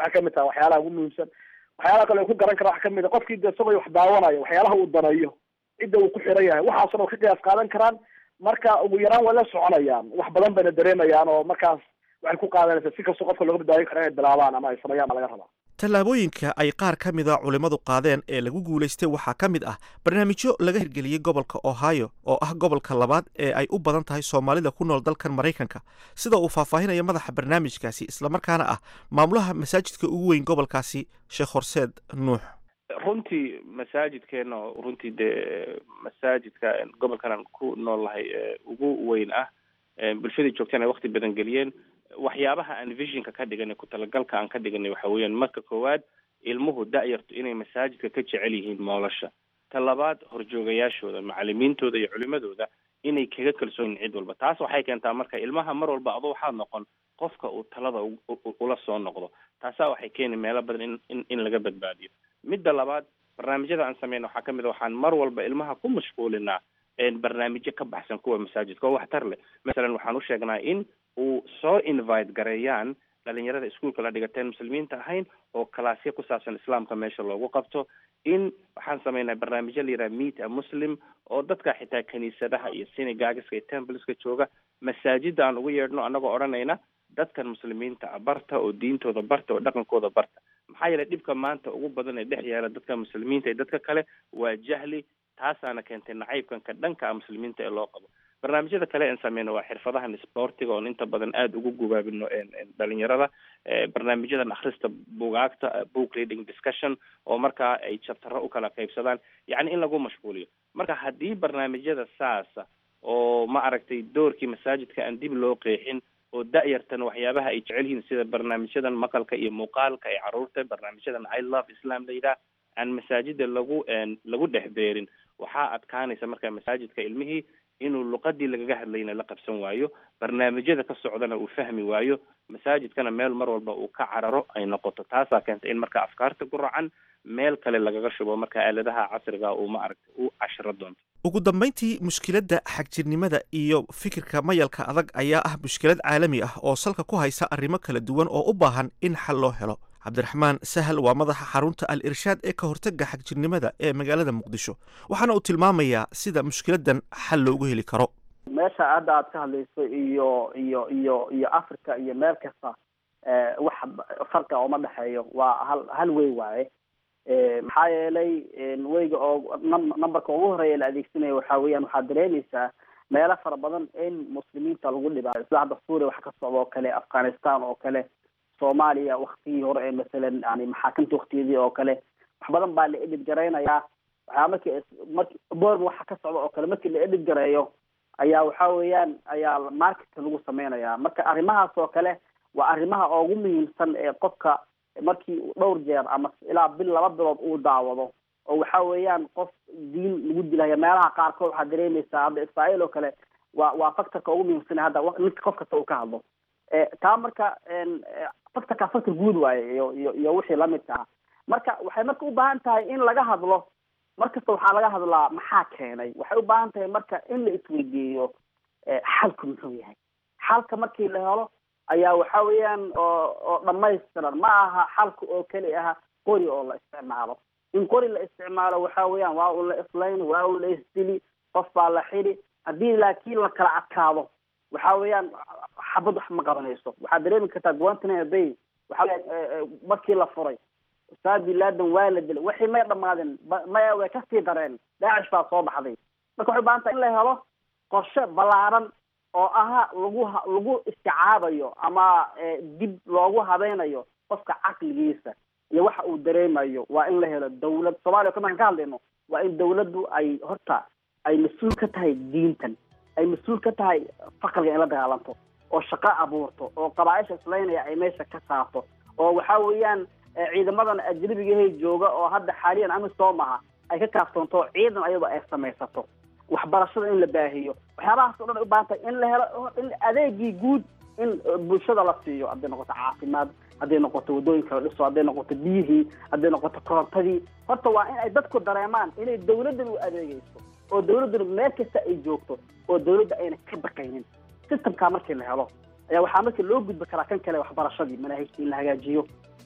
Speaker 8: waxay kamid tahay waxyaalaha ugu muhiimsan waxyaalaha kale ku garan kara waxa kamid a qofkii de isagoo wax daawanayo waxyaalaha uu danayo cidda uu ku xiran yahay waxaasna ka qiyaas qaadan karaan marka ugu yaraan way la soconayaan wax badan bayna dareemayaan oo markaas waxay ku qaadanaysaa si kastoo qofka looga badbaadin kara inay bilaabaan ama ay sameeyaan baa laga rabaa
Speaker 6: tallaabooyinka ay qaar ka mida culimmadu qaadeen ee lagu guulaystay waxaa ka mid ah barnaamijyo laga hirgeliyey gobolka ohio oo ah gobolka labaad ee ay u badan tahay soomaalida ku nool dalkan maraykanka sida uu faahfaahinaya madaxa barnaamijkaasi islamarkaana ah maamulaha masaajidka ugu weyn gobolkaasi sheekh horseed nuux
Speaker 3: runtii masaajidkeena oo runtii dee masaajidka gobolkan aan ku nool lahay ugu weyn ah bulshadii joogteen ay wakti badan geliyeen waxyaabaha aan visionka ka dhiganay ku talagalka aan ka dhiganay waxa weeyaan marka koowaad ilmuhu da-yartu inay masaajidka ka jecel yihiin moolasha ta labaad horjoogayaashooda macalimiintooda iyo culimadooda inay kaga kalsoon yihin cid walba taas waxay keentaa marka ilmaha mar walba ado waxaad noqon qofka uu talada ula soo noqdo taasaa waxay keeni meelo badan in in in laga badbaadiyo midda labaad barnaamijyada aan sameyna waxaa kamid a waxaan mar walba ilmaha ku mashquulinaa barnaamijyo ka baxsan kuwa masaajidka oo waxtar leh masalan waxaan u sheegnaa in uu soo invite gareeyaan dhalinyarada iskuolka la dhigateen muslimiinta ahayn oo kalaasyo ku saabsan islaamka meesha loogu qabto in waxaan sameynaa barnaamijyo la yidhaha meet a muslim oo dadka xitaa kiniisadaha iyo synagogiska iyo templeska jooga masaajida aan ugu yeedhno annagoo odhanayna dadkan muslimiinta ah barta oo diintooda barta oo dhaqankooda barta maxaa yeelay dhibka maanta ugu badan ee dhex yaala dadka muslimiinta iyo dadka kale waa jahli taasaana keentay nacaybkanka dhanka ah muslimiinta ee loo qabo barnaamijyada kale aan sameyno waa xirfadahan sportiga oon inta badan aada ugu gubaabino dhalinyarada barnaamijyadan akhrista bugaagta book reading discussion oo markaa ay jabtaro ukala qaybsadaan yacni in lagu mashquuliyo marka haddii barnaamijyada saasa oo ma aragtay doorkii masaajidka aan dib loo qeexin oo da-yartan waxyaabaha ay jecel yihiin sida barnaamijyadan maqalka iyo muuqaalka ay caruurta barnaamijyadan i love islam la yidhaah aan masaajida lagu lagu dhex beerin waxaa adkaanaysa marka masaajidka ilmihii inuu luqadii lagaga hadlayna la qabsan waayo barnaamijyada ka socdana uu fahmi waayo masaajidkana meel mar walba uu ka cararo ay noqoto taasaa keenta in marka afkaarta ku racan meel kale lagaga shubo marka aaladaha casriga uu ma aragtay u cashiro doonto
Speaker 6: ugu dambayntii mushkiladda xagjirnimada iyo fikirka mayalka adag ayaa ah mushkilad caalami ah oo salka ku haysa arrimo kala duwan oo u baahan in xal loo helo cabdiraxmaan sahal waa madaxa xarunta al irshaad ee ka hortagga xagjirnimada ee magaalada muqdisho waxaana uu tilmaamayaa sida mushkiladan xal loogu heli karo
Speaker 7: meesha hadda aad ka hadlayso iyo iyo iyo iyo africa iyo meel kasta wax farqa ooma dhexeeyo waa hal hal wey waaye maxaa yeelay weyga oo numberka ugu horeeya la adeegsanaya waxa weeyaan waxaad dareemaysaa meelo fara badan in muslimiinta lagu dhibaayo sida hadda suuriya wax ka socda oo kale afghanistan oo kale soomaaliya waktigii hore ee masalan yani maxaakamta waktiyadii oo kale wax badan baa la edhid garaynayaa waxaa marki marki borma waxa ka socda oo kale markii la edhid gareeyo ayaa waxa weeyaan ayaa marketka lagu sameynaya marka arrimahaas oo kale waa arrimaha ugu muhiimsan ee qofka markii dhowr jeer ama ilaa bil laba bilood uu daawado oo waxa weeyaan qof diin lagu dilaya meelaha qaarkood waxaad dareemaysaa hadda israael oo kale waa waa factorka ugu muhiimsan hadda ninka qof kasta uu ka hadlo taa marka factorka factor guud waaye iyo iyo iyo wixii lamidka ah marka waxay marka u baahan tahay in laga hadlo markasta waxaa laga hadlaa maxaa keenay waxay u baahan tahay marka in la isweydiiyo xalku muxuu yahay xalka markii la helo ayaa waxa weeyaan oo oo dhamaystiran ma aha xalka oo keli aha qori oo la isticmaalo in qori la isticmaalo waxa weeyaan waa uu la islayn waa uu la isdili qof baa la xidi haddii laakiin la kala adkaado waxa weeyaan xabad wax ma qabanayso waxaad dareemi kartaa guantanamo bay waxa markii la furay ustaad bin laden waa la dilay waxay may dhamaadeen maya way kasii dareen daacish baa soo baxday marka waxay ubaahan tahay in la helo qorshe ballaaran oo aha lagu lagu isticaabayo ama dib loogu habeynayo qofka caqligiisa iyo waxa uu dareemayo waa in la helo dawlad soomaaliya markaan ka hadlayno waa in dawladdu ay horta ay mas-uul ka tahay diintan ay mas-uul ka tahay faqriga in la dagaalanto oo shaqo abuurto oo qabaaisha islaynaya ay meesha ka saarto oo waxa weeyaan ciidamadan ajnabigahay jooga oo hadda xaaliyan amisom aha ay ka kaaftoonto ciidan ayadoo ay samaysato waxbarashada in la baahiyo waxyaabahaas o dhan ay u baahan tahay in la helo in adeegii guud in bulshada la siiyo hadday noqoto caafimaad hadday noqoto waddooyinka la dhiso hadday noqoto biyihii hadday noqoto korontadii horta waa in ay dadku dareemaan inay dawladdan u adeegeyso oo dawladduna meel kasta ay joogto oo dawladda ayna ka baqaynin systemkaa markii la helo ayaa waxaa markii loo gudbi karaa kan kale waxbarashadii manaahijta in la hagaajiyo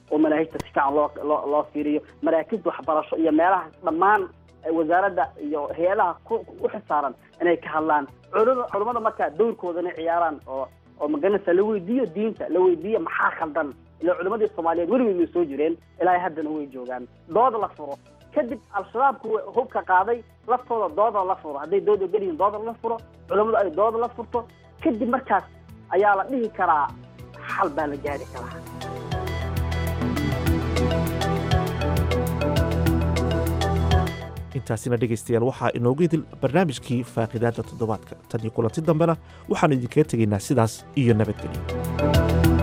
Speaker 7: oo manaahijta si fiican loo loo loo fiiriyo maraakibta waxbarasho iyo meelaha dhammaan wasaaradda iyo hay-adaha ku u xisaaran inay ka hadlaan culum culummada markaa dowrkooda inay ciyaaraan oo oo magaranaysa la weydiiyo diinta la weydiiyo maxaa khaldan ila culimadii soomaaliyeed weligeed way soo jireen ilaa haddana way joogaan dooda la furo kadib al-shabaabku hubka qaaday laftooda dooda la furo hadday dooda geliyiin dooda la furo culammadu ay dooda la furto kadib markaas ayaa la dhihi karaa xal baa la gaari karaa
Speaker 6: intaasina dhegaystayaal waxaa inoogu idil barnaamijkii faaqidaadda toddobaadka tan iyo kulanti dambena waxaannu idinkaga tegaynaa sidaas iyo nabadgelyo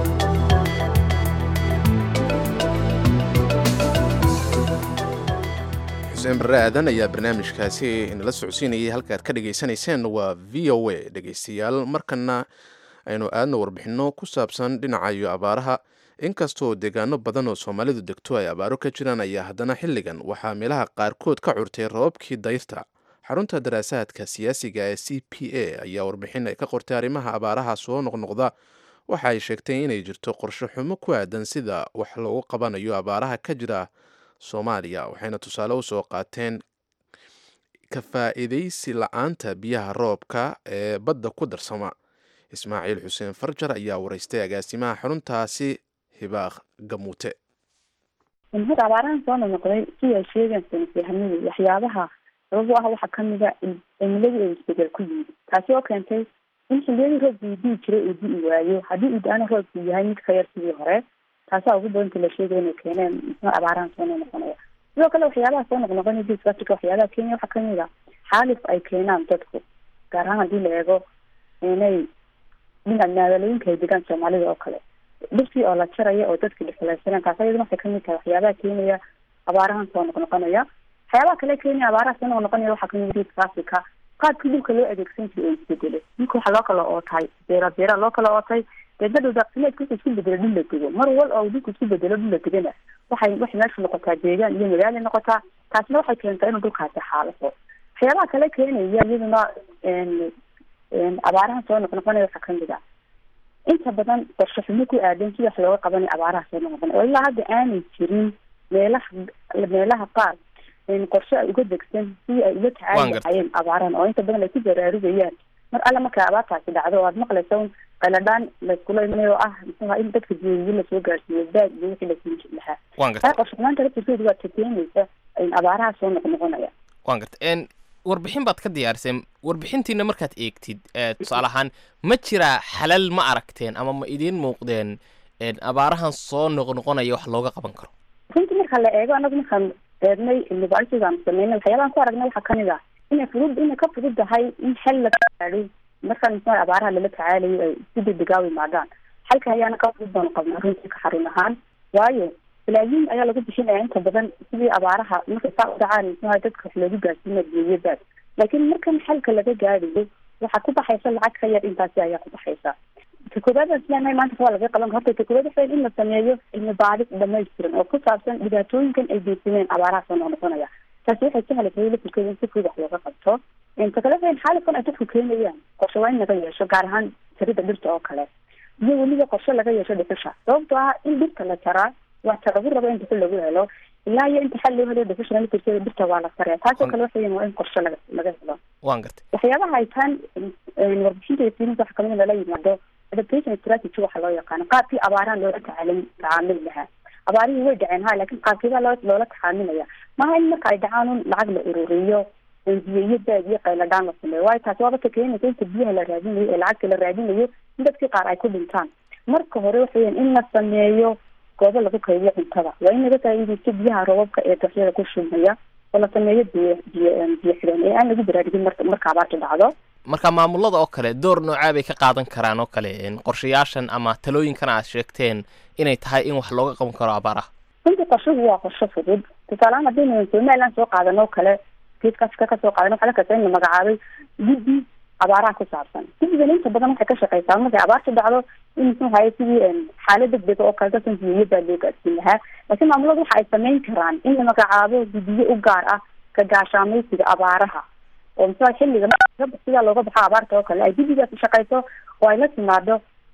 Speaker 2: xuseen barre aadan ayaa barnaamijkaasi inala socodsiinayay halka aad ka dhagaysanayseen waa v o a dhegaystayaal markana aynu aadna warbixinno ku saabsan dhinaca iyo abaaraha inkastoo deegaano badan oo soomaalidu degto ay abaaro ka jiraan ayaa haddana xilligan waxaa meelaha qaarkood ka curtay roobabkii dayrta xarunta daraasaadka siyaasiga ee c p a ayaa warbixin ay ka qortay arrimaha abaaraha soo noqnoqda waxa ay sheegtay inay jirto qorshe xumo ku aadan sida wax loogu qabanayo abaaraha ka jira soomaaliya waxayna tusaale usoo qaateen ka faa'iidaysi la-aanta biyaha roobka ee badda ku darsama ismaaciil xuseen farjar ayaa waraystay agaasimaha xaruntaasi hibaaq gamuute
Speaker 9: hada abaarahan soo noqnoqday siday sheegaan sanadyahanadu waxyaabaha sabab u ah waxaa kamida in cimiladii ay isbedel ku yimid taasi oo keentay in xiliyadii roobka uu dii jiray uu di-i waayo haddii uu da-ana roobku yahay mid ka yar sidii hore taasaa ugu badanta la sheegaya inay keeneen muxuu abaarahan soo noqnoqonaya sidoo kale waxyaabaha soo noqnoqonaya geeska africa waxyaabaha kenya waxaa kamid a xaalif ay keenaan dadku gaar ahaan haddii la eego inay dhinac magaalooyinka ay degaan soomaalida oo kale dhirtii oo la jaraya oo dadka dhixulaysaneen taas ayaduna waxay kamid tahay waxyaabaha keenaya abaarahan soo noqnoqonaya waxyaabaha kale keenaya abaaraha soo noqnoqonaya waxaa kamid geeska africa qaabkii dhulka loo adeegsan jiray oo isbedelay dhulka waxaa loo kala ootay beera beera loo kala ootay deedna dhuldaaqsimeedka wuxuu isku bedelo dhul la dego mar wal oo dhulku isku bedelo dhul la degana waxay waxay meesha noqotaa deegaan iyo magaala noqotaa taasna waxay keentaa inuu dhulkaasi xaalafo waxyaabaha kale keenaya iyaduna abaaraha soo noqnoqonaya waxaa kamid ah inta badan qorshe xumo ku aadan si wax looga qabanayo abaaraha soo noqnoqonaya oo ilaa hadda aanay jirin meelaha meelaha qaar qorshe ay uga degsan si ay uga tacaali lahayeen abaarahan oo inta badan ay ku baraarugayaan mar alle markay abaartaasi dhacdo oo aad maqlaysa un qaladhaan layskula imanayo oo ah muxuha in dadka diyawiyo lasoo gaarsiiyo baag iyo wixii lasii jir lahaa taa qorshe xumaanta laftirkeedu waa takeenaysa abaaraha soo noqnoqonaya
Speaker 10: wan garta warbixin baad ka diyaariseen warbixintiina markaad eegtid tusaale ahaan ma jiraa xalal ma aragteen ama ma idiin muuqdeen abaarahan soo noqnoqonaya wax looga qaban karo
Speaker 9: runtii marka la eego anagu markaan eegnay cilmibaarisidaanu sameynay waxyaabahan ku aragnay waxaa kamid ah inay fudud inay ka fudud tahay in xel la gaadho markaan muxua abaaraha lala tacaalayo ay si degdegaa u imaadaan xalka ayaana ka fudud baanu qabnaa runtii ka xarun ahaan waayo balaayiin ayaa lagu bixinaya inta badan sidii abaaraha markay saa u dhacaan muxuha dadka wax loogu gaarsiina geeyo baad laakiin markan xalka laga gaadhayo waxaa ku baxaysa lacag ka yar intaasi ayaa ku baxaysa ta koobaad aan isleenahay maanta waa laga qaban horta ta koobaad waxa in la sameeyo cilmi baaris dhamaystiran oo ku saabsan dhibaatooyinkan ay geysaneen abaaraha soo noqnoqonaya taasi waxay sahlaysa lafirkeeda in si fudud wax looga qabto ta kale waxa xaalifkan ay dadku keenayaan qorshe waa in laga yeesho gaar ahaan jarida dhirta oo kale iyo weliba qorshe laga yeesho dhuxusha sababtoo ah in dhirta la jaraa waxta lagu rabo in dhuxul lagu helo ilaa iyo inta xal loo helo dhuxusha lafirkeeda dhirta waa la saraya taasoo kale waxa waa in qorshe laga laga helo
Speaker 10: wan gartay
Speaker 9: waxyaabaha ay taan warbixinta fiilinta waxa kamid lala yimaado adaptation strategy waxa loo yaqaano qaabkii abaaraha loola tacaalin tacaamuli lahaa abaarihii way dhaceen ha laakiin qaabkeeda loo loola tacaamilaya maaha in marka ay dhacaan un lacag la ururiyo biyo iyo baad iyo qayladhaan la sameeyo waayo taasi waaba ka keenaysa inta biyaha la raadinayo ee lacagta la raadinayo in dadkii qaar ay ku dhintaan marka hore waxa weyan in la sameeyo goobo lagu kaydiyo cuntada waa in laga faa'iidaysto biyaha roobabka ee daxyada ku shumaya oo la sameeyo biyo biyo biyo xidhan ee aan lagu baraarugin marka marka abaarta dhacdo
Speaker 10: marka maamulada oo kale door noocaa bay ka qaadan karaan oo kale qorshayaashan ama talooyinkan aad sheegteen inay tahay in wax looga qaban karo abaaraha
Speaker 9: runtii qorshuhu waa qorsho fudud tusaalehaan haddaynu somaliland soo qaadan oo kale geeska afrika kasoo qaadan waxaa la kasa in la magacaabay guddi abaaraha ku saabsan guddigan inta badan waxay ka shaqeysaa markay abaarta dhacdo in muxuu haye sidii xaalad degdega oo kale dadkan biyoyo baa loo gaadsiin lahaa laakiin maamuladu waxa ay sameyn karaan in la magacaabo guddiyo u gaar ah ka gaashaamaysiga abaaraha oo muxua xilliga sidaa looga baxo abaarta oo kale ay guddigaas shaqeyso oo ay la timaado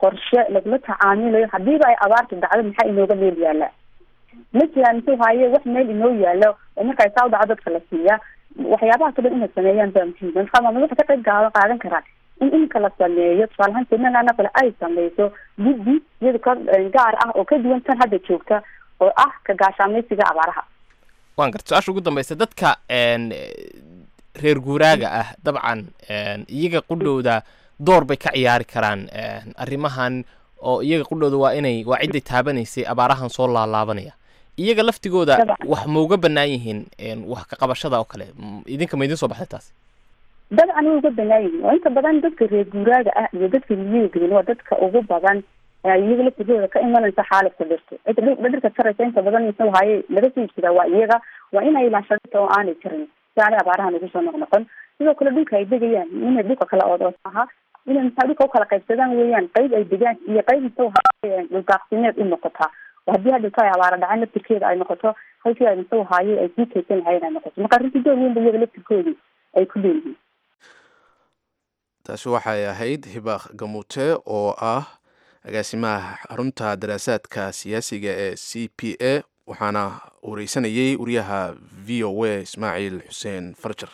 Speaker 9: qorshe lagula tacaamilayo hadiiba ay abaartu dhacdo maxaa inooga meel yaala ma jiraan muxuu haaye wax meel inoo yaalo oo marka ay saa u dhaco dadka la siiyaa waxyaabahaas o dhan inay sameeyaan baa muhiim marka maamul waxay ka qayb gaa qaadan karaan in iminka la sameeyo tusaale ahaan somaliland oo kale ay sameyso guddi iyada ka gaar ah oo ka duwan tan hadda joogta oo ah ka gaashaamaysiga abaaraha
Speaker 10: waan garta su-aasha ugu dambaysa dadka reer guuraaga ah dabcan iyaga qudhowda door bay ka ciyaari karaan arrimahan oo iyaga qudhowda waa inay waa cidday taabanaysay abaarahan soo laalaabanaya iyaga laftigooda wax mauga banaan yihiin wax ka qabashada oo kale idinka ma idin soo baxday taasi
Speaker 9: dabcan way uga banaan yihiin oo inta badan dadka reer guuraaga ah iyo dadka miyiga gelin waa dadka ugu badan iyaga laftigooda ka imanaysa xaaladka dhirta cidda dhirta jaraysa inta badan muxuu haaye laga soo iibsadaa waa iyaga waa inay ilaashadata oo aanay jarin si aanay abaarahan ugu soo noqnoqon sidoo kale dhulka ay degayaan inay dhulka kala odoos aha inay maxaa dhulka ukala qaybsadaan weeyaan qayb ay degaan iyo qayb muxuu haaye dhuldaaqsimeed u noqotaa haddii hadhilka ay abaara dhaceen laftirkeeda ay noqoto halkii ay muxuu haaye ay sii kaysan lahayen ay noqoto marka arrintii door weyn ba iyaga laftirkoodii ay ku leeyihiin
Speaker 2: taasi waxay ahayd hibaaq gamuute oo ah agaasimaha xarunta daraasaadka siyaasiga ee c p a waxaana wareysanayey wariyaha v o a ismaaciil xuseen farjar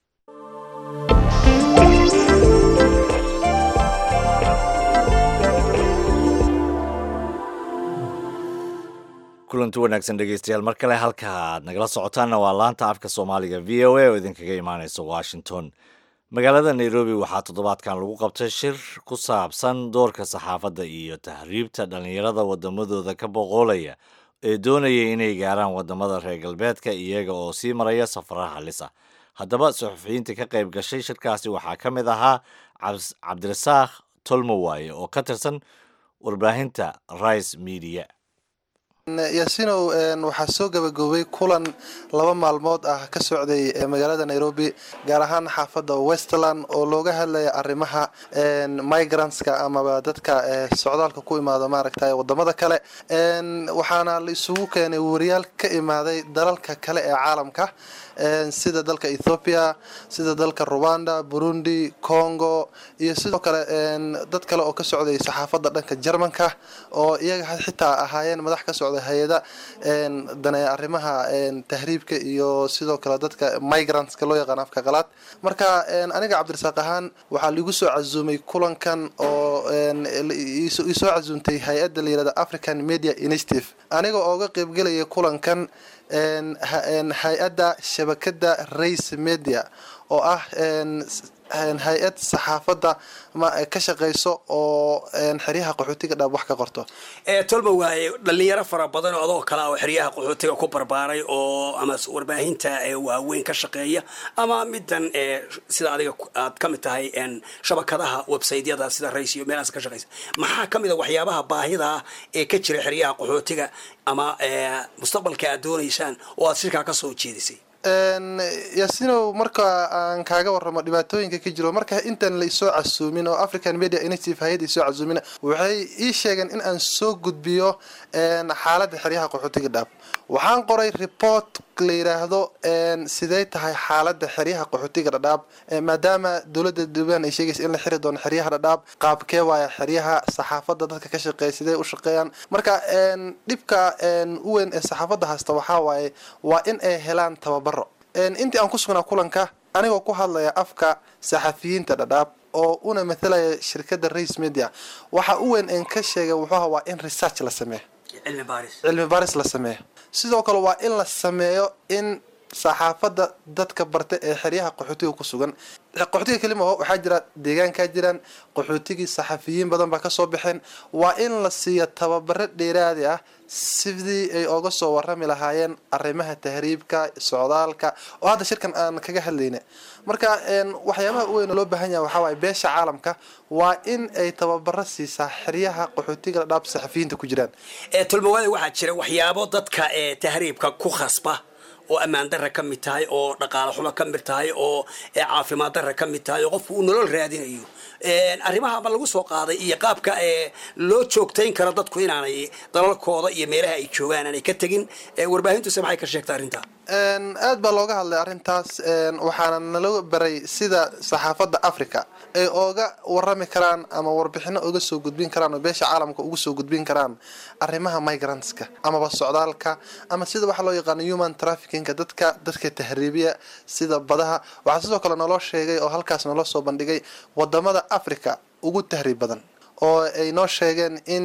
Speaker 1: kulanti wanaagsan dhegeystayaal mar kale halka aad nagala socotaanna waa laanta afka soomaaliga v o a oo idinkaga imaaneysa washington magaalada nairobi waxaa toddobaadkan lagu qabtay shir ku saabsan doorka saxaafadda iyo tahriibta dhallinyarada wadamadooda ka boqoolaya ee doonaya inay gaaraan wadamada reer galbeedka iyaga oo sii maraya safaraha halis ah haddaba suxufiyiinta ka qayb gashay shirkaasi waxaa ka mid ahaa cabdirasaaq tolmowaaye oo ka tirsan warbaahinta rice media
Speaker 11: yaasinow waxaa soo gabagaboobay kulan laba maalmood ah ka socday magaalada nairobi gaar ahaan xaafadda westland oo looga hadlaya arrimaha migrantska amaba dadka socdaalka ku imaado maaragta wadamada kale waxaana la isugu keenay wariyaal ka imaaday dalalka kale ee caalamka sida dalka ethoopia sida dalka rwanda burundi congo iyo sidoo kale dad kale oo ka socday saxaafadda dhanka jermanka oo iyaga xitaa ahaayeen madax ka socda hay-ada dane arrimaha tahriibka iyo sidoo kale dadka migrantska loo yaqaan afka qalaad marka aniga cabdirasaaq ahaan waxaa liigu soo casuumay kulankan oo isoo casuumtay hay-adda la yirahda african media initiative aniga ooga qeybgelaya kulankan hay-adda shabakada race media oo ah hay-ad saxaafadda ka shaqeyso oo xeryaha qaxootiga dhaab wax ka qorto
Speaker 12: tolba waaye dhalinyaro fara badan oo adoo kale oo xeryaha qaxootiga ku barbaaray oo ama warbaahinta waaweyn ka shaqeeya ama midan sida adiga aad ka mid tahay shabakadaha websaytyada sida rays iyo meelahaas ka shaqeysa maxaa ka mid a waxyaabaha baahida ah ee ka jira xeryaha qaxootiga ama mustaqbalka aad doonaysaan oo aad shirkaa ka soo jeedisay
Speaker 11: yaasinow marka aan kaaga waramo dhibaatooyinka ka jiro marka intaan la isoo casuumin oo african media initiative hay-adda isoo casuumin waxay ii sheegeen in aan soo gudbiyo xaaladda xeryaha qaxootiga dhaab waxaan qoray report la yiraahdo sidee tahay xaaladda xeryaha qaxootiga dhadhaab maadaama dowladda duban ay sheegaysa in la xiri doono xeryaha dhadhaab qaabkee waaya xeryaha saxaafadda dadka ka shaqeeya sidee u shaqeeyaan marka dhibka u weyn ee saxaafadda haysta waxaa waaye waa in ay helaan tababaro intii aan ku sugnaa kulanka anigoo ku hadlaya afka saxafiyiinta dhadhaab oo una mathalaya shirkadda race media waxa u weyn een ka sheegay wuxuuha waa in research la sameeyo cilmi baaris la sameeyo sidoo kale waa in la sameeyo in saxaafadda dadka barta ee xeryaha qaxootiga ku sugan qaxootiga kelima waxaa jira deegaankaa jiraan qaxootigii saxafiyiin badan baa kasoo baxeen waa in la siiyo tababaro dheeraadi ah sidii ay oga soo warami lahaayeen arrimaha tahriibka socdaalka oo hadda shirkan aan kaga hadlayna marka waxyaabaha u weyn loo baahan yahay waxaa waaye beesha caalamka waa in ay tababaro siisaa xeryaha qaxootiga dhaab saxafiyiinta ku jiraan
Speaker 12: tolmawaada waxaa jira waxyaabo dadka ee tahriibka ku khasba oo ammaan darra ka mid tahay oo dhaqaale xumo ka mid tahay oo caafimaad darra ka mid tahay oo qofku uu nolol raadinayo arrimaha ma lagu soo qaaday iyo qaabka loo joogtayn karo dadku inaanay dalalkooda iyo meelaha ay joogaan aanay ka tegin warbaahintuse maxay ka sheegta arrintaa
Speaker 11: aad baa looga hadlay arrintaas waxaana nala baray sida saxaafadda africa ay ooga warami karaan ama warbixino uga soo gudbin karaan oo beesha caalamka uga soo gudbin karaan arrimaha migrantska amaba socdaalka ama sida waxa loo yaqaano human traffickinga dadka dadka tahriibiya sida badaha waxaa sidoo kale naloo sheegay oo halkaas naloo soo bandhigay wadamada africa ugu tahriib badan oo ay noo sheegeen in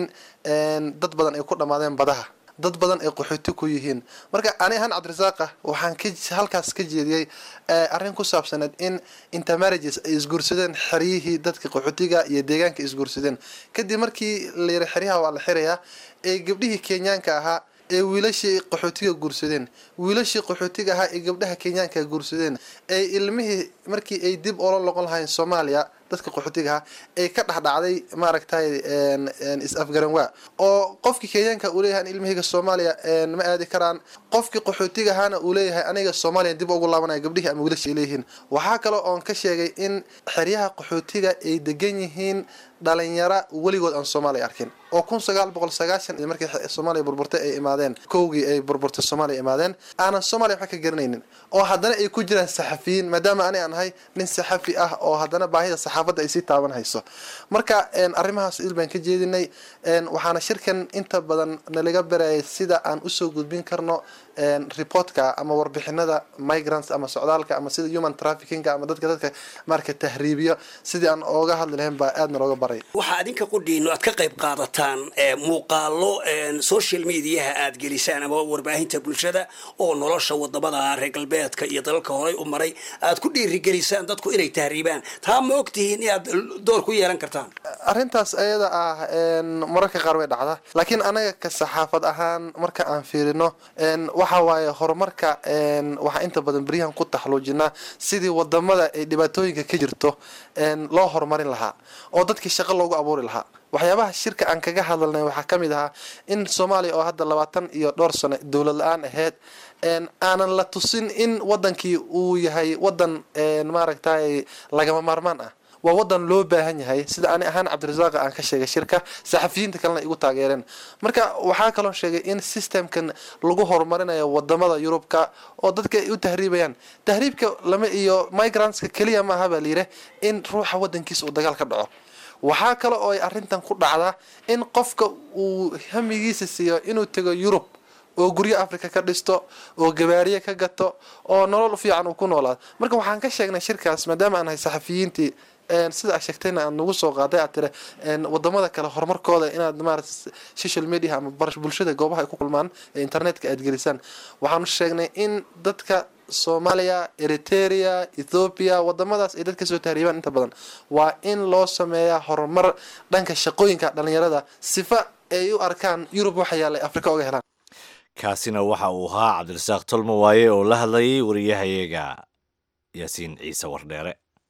Speaker 11: dad badan ay ku dhammaadeen badaha dad badan ay qaxooti ku yihiin marka ani ahaan cabdirasaaqa waxaan ka halkaas ka jeediyey arrin ku saabsaneed in intermarriages ay isguursadeen xeryihii dadka qaxootiga iyo deegaanka isguursadeen kadib markii la yiri xeryaha waa la xirayaa ee gabdhihii kenyaanka ahaa ee wiilashii qaxootiga guursadeen wiilashii qaxootiga ahaa ee gabdhaha kenyaanka guursadeen ee ilmihii markii ay dib ula loqon lahayn soomaaliya dadka qaxootiga ahaa ee ka dhexdhacday maaragtay is-afgaran waa oo qofkii kenyaanka uu leeyahay ilmihayga soomaaliya ma aadi karaan qofkii qaxootiga ahaana uu leeyahay aniga soomaaliya dib ugu laabanaya gabdhihii ama wiilashii ay leeyihiin waxaa kale oon ka sheegay in xeryaha qaxootiga ay degan yihiin dhalinyara weligood aan soomaaliya arkin oo kun sagaal boqol sagaashan iyo markii soomaaliya burburtay ay imaadeen kowgii ay burburtay soomaaliya imaadeen aanan soomaaliya waxba ka garanaynin oo haddana ay ku jiraan saxafiyiin maadaama ani aan ahay nin saxafi ah oo haddana baahida saxaafadda ay sii taaban hayso marka arrimahaas il baan ka jeedinay waxaana shirkan inta badan nalaga barayay sida aan usoo gudbin karno reportka ama warbixinada migrants ama socdaalka ama sida human traffickinga ama dadka dadka marka tahriibiyo sidii aan ooga hadli lahayn baa aadna looga baray
Speaker 12: waxaa adinka qudhiino aad ka qayb qaadataan muuqaalo social mediaha aad gelisaan ama warbaahinta bulshada oo nolosha wadamada reer galbeedka iyo dalalka horey u maray aad ku dhiirigelisaan dadku inay tahriibaan taa ma ogtihiin inaad door ku yeelan kartaan
Speaker 11: arrintaas ayada ah mararka qaar way dhacda laakiin anaga ka saxaafad ahaan marka aan fiirino waxa waaye horumarka waxaa inta badan beryahan ku taxluujinaa sidii wadamada ay dhibaatooyinka ka jirto loo horumarin lahaa oo dadkii shaqo loogu abuuri lahaa waxyaabaha shirka aan kaga hadalnay waxaa ka mid ahaa in soomaaliya oo hadda labaatan iyo dhowr sano dowlad la-aan ahayd aanan la tusin in wadankii uu yahay wadan maaragtay lagama maarmaan ah waa wadan loo baahan yahay sida ani ahaan cabdirasaaqa aan ka sheegay shirka saxafiyiinta kalena igu taageereen marka waxaa kaloo sheegay in systemkan lagu horumarinayo wadamada yurubka oo dadka ay u tahriibayaan tahriibka lama iyo migrantska keliya maaha baa layidhi in ruuxa wadankiisa uu dagaal ka dhaco waxaa kale oo ay arrintan ku dhacdaa in qofka uu hamigiisa siiyo inuu tego yurub oo guryo africa ka dhisto oo gabaariye ka gato oo nolol fiican uu ku noolaado marka waxaan ka sheegnay shirkaas maadaama aan nahay saxafiyiintii sida aad sheegtayna aad nagu soo qaaday aad tire wadamada kale horumarkooda inaad maarata social media ama bulshada goobaha ay ku kulmaan ee internetka aad gelisaan waxaanu sheegnay in dadka soomaaliya eriteria ethoobiya wadamadaas ay dad kasoo tahriibaan inta badan waa in loo sameeyaa horumar dhanka shaqooyinka dhalinyarada sifa ay u arkaan yurub waxa yaallay afrika oga helaan
Speaker 1: kaasina waxa uu ahaa cabdirasaaq tolmo waaye oo la hadlayay wariyahayaga yaasiin ciise wardheere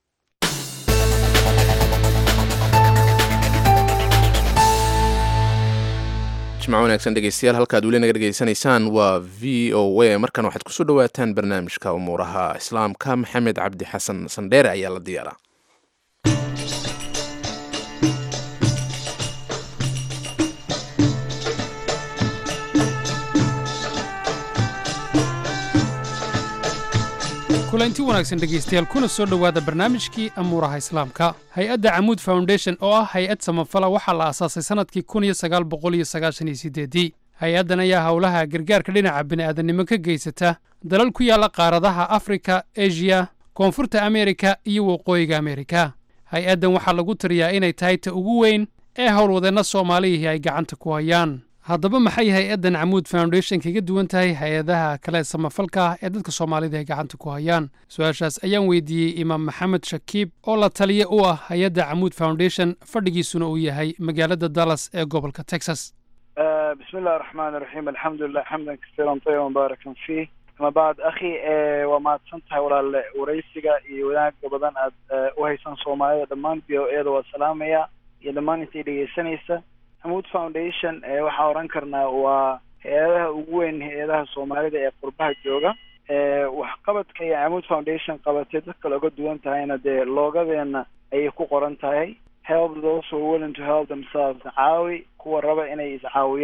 Speaker 2: jimco wanaagsan dhegeystayaal halkaad weli naga dhegeysanaysaan waa v o a markan waxaad kusoo dhawaataan barnaamijka umuuraha islaamka maxamed cabdi xasan sandheere ayaa la diyaaraa
Speaker 13: kulanti wanaagsan dhegaystayaal kuna soo dhowaada barnaamijkii amuuraha islaamka hay-adda camuud foundation oo ah hay-ad samafala waxaa la aasaasay sannadkii kun iyo sagaal boqol iyo sagaashan iyo sideedii hay-addan ayaa howlaha gargaarka dhinaca bini'aadannimo ka geysata dalal ku yaalla qaaradaha afrika eshiya koonfurta ameerika iyo waqooyiga ameerika hay-addan waxaa lagu tiriyaa inay tahay ta ugu weyn ee howlwadeenna soomaalihii ay gacanta ku hayaan haddaba maxay hay-addan camuud foundation kaga duwan tahay hay-adaha kale samafalka ah ee dadka soomaalida ay gacanta ku hayaan su-aashaas ayaan weydiiyey imaam maxamed shakiib oo la taliye u ah hay-adda camuud foundation fadhigiisuna uu yahay magaalada dallas ee gobolka texas
Speaker 4: بسم الله الرحمن الرحيم الحمد لله حمدا كثيرا طيبا مباركا فيه ما بعد أخي وما تسنتها ولا وريسيga iyo wanaagga badan aad u haysan soomaalida dhammaan b o eeda waa salaamaya iyo dhammaan intay dhegeysanaysa hamuud foundation waxaa oran karnaa waa hay-adaha ugu weyn hay-adaha soomaalida ee qurbaha jooga waxqabadka iyo hamuud foundation qabatay dadka looga duwan tahayna dee loogadeena ayay ku qoran tahay help those who are willing to help themselves caawi kuwa raba inay iscaawiyaan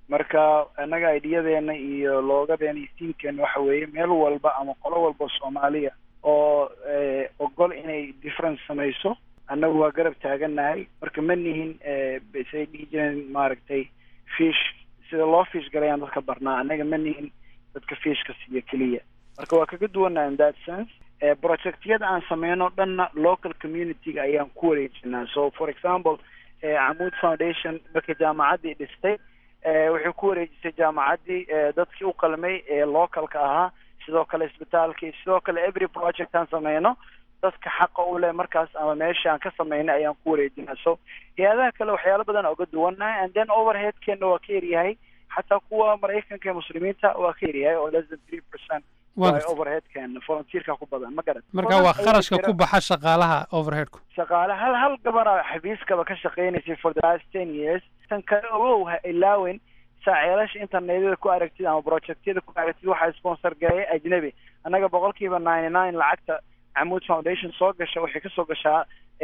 Speaker 14: marka annaga idiyadeena iyo loogadeena iyo tiimkeena waxa weeye meel walba ama qolo walba soomaaliya oo ogol inay difference samayso annagu waa garab taagannahay marka ma nihin say dhihi jireen maaragtay fish sida loo fish galayaan dadka barnaa annaga ma nihin dadka fishka siiya keliya marka waa kaga duwannaha in that sense projectyada aan sameyno dhanna local community-ga ayaan ku wareejinaa so for example camuud foundation markay jaamacaddii dhistay waxay ku wareejisay jaamacaddii dadkii u qalmay ee localka ahaa sidoo kale isbitaalkii sidoo kale every project aan sameyno dadka xaqa u leh markaas ama meesha aan ka sameynay ayaan ku wareejinaa so hay-adaha kale waxyaalo badan oga duwannahay and then overheadkeena waa ka yaryahay xataa kuwa maraykanka ee muslimiinta waa ka yaryahay oo less than three percent overheadkeena volunteerka ku badan ma garan
Speaker 13: marka waa kharashka ku baxa shaqaalaha overheadku
Speaker 14: shaqaale hal hal gabara xafiiskaba ka shaqeynaysay for the last ten years tan kale ogow ha ilaawen saaceelasha internetyada ku aragtid ama projectyada ku aragtid waxaa sponsor gareeya ajnabi annaga boqolkiiba ninety nine lacagta camuud foundation soo gasha waxay kasoo gashaa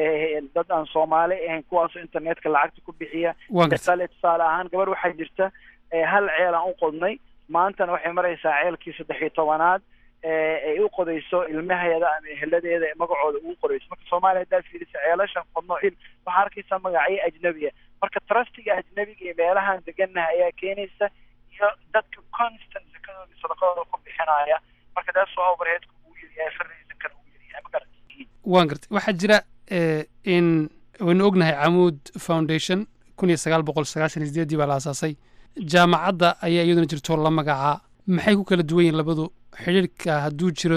Speaker 14: dad aan soomaali ahayn kuwaasoo internetka lacagta ku bixiya misale tusaale ahaan gabar waxaa jirta hal ceel aan u qodnay maantana waxay maraysaa ceelkii saddex iyo tobanaad ay u qodayso ilmaheeda ama eheladeeda ee magacooda ugu qorayso marka soomaaliya haddaad fiirisa ceelashan qodno il waxaa arkaysaa magacyo ajnabiya marka trustiga ajnabiga iyo meelahaan degannaha ayaa keenaysa iyo dadka constant sakadooda sadaqadooda ku bixinaya marka taas waa overheadka ugu yaryahay farraysankana ugu yaryahay ma garat
Speaker 13: waan gartay waxaa jira in waynu ognahay camuud foundation kun iyo sagaal boqol sagaashan iyo sideedii baa la aasaasay jaamacadda ayaa iyaduna jirto la magacaa maxay ku kala duwan yihin labadu xidhiirka hadduu jiro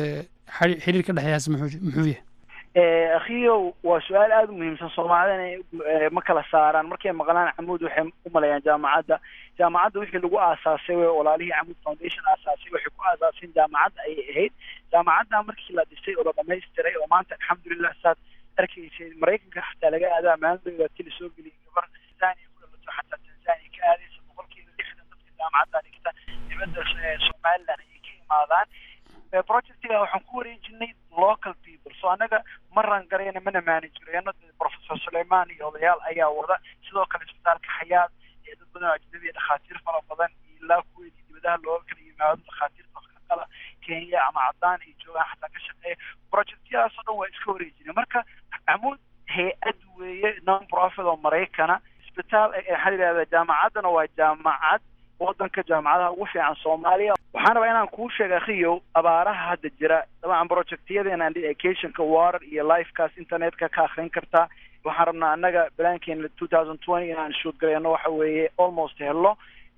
Speaker 13: xidhiir ka dhexeeyaas muxuu muxuu yahay
Speaker 14: akhiyow waa su-aal aada u muhiimsan soomaalida ma kala saaraan markay maqlaan camuud waxay u maleeyaan jaamacadda jaamacadda wixii lagu aasaasay wey walaalihii camuud foundation aasaasay waxay ku aasaaseen jaamacadda ayay ahayd jaamacadda markii la dhisay oo la dhamaystiray oo maanta alxamdulilah saad arkaysay maraykanka xataa laga aadaa maalintooda tili soo geliyay gabar tanzania ku dhalato xataa tanzania ka aadaysa boqolkiiba lixdan dadka jaamacadda dhigta dibadda somaliland ayay ka imaadaan projectiga waxaan ku wareejinay local people so annaga ma rangarayna mana maanijireyno professor suleiman iyo odayaal ayaa wada sidoo kale isbitaalka xayaad ee dad badan oo ajnabiya dhakhaatiir fara badan iyo ilaa kuweedii dibadaha looga kala yimaado dhakhaatiirta kala kenya ama caddaan ay joogaan xataa ka shaqeeya projectyadaasoo dhan waa iska wareejinay marka camuud hay-ad weeye non profit oo maraykana isbitaal waxaa la yidhahdaa jaamacaddana waa jaamacad waddanka jaamacadaha ugu fiican soomaaliya waxaan rabaa inaan kuu sheega akhiyow abaaraha hadda jira dabcan projectyadeena educationka water iyo lifekaas internetka ka akrin kartaa waxaan rabnaa annaga balaankeena two thousand twenty inaan shoot gareyno waxa weeye almost hello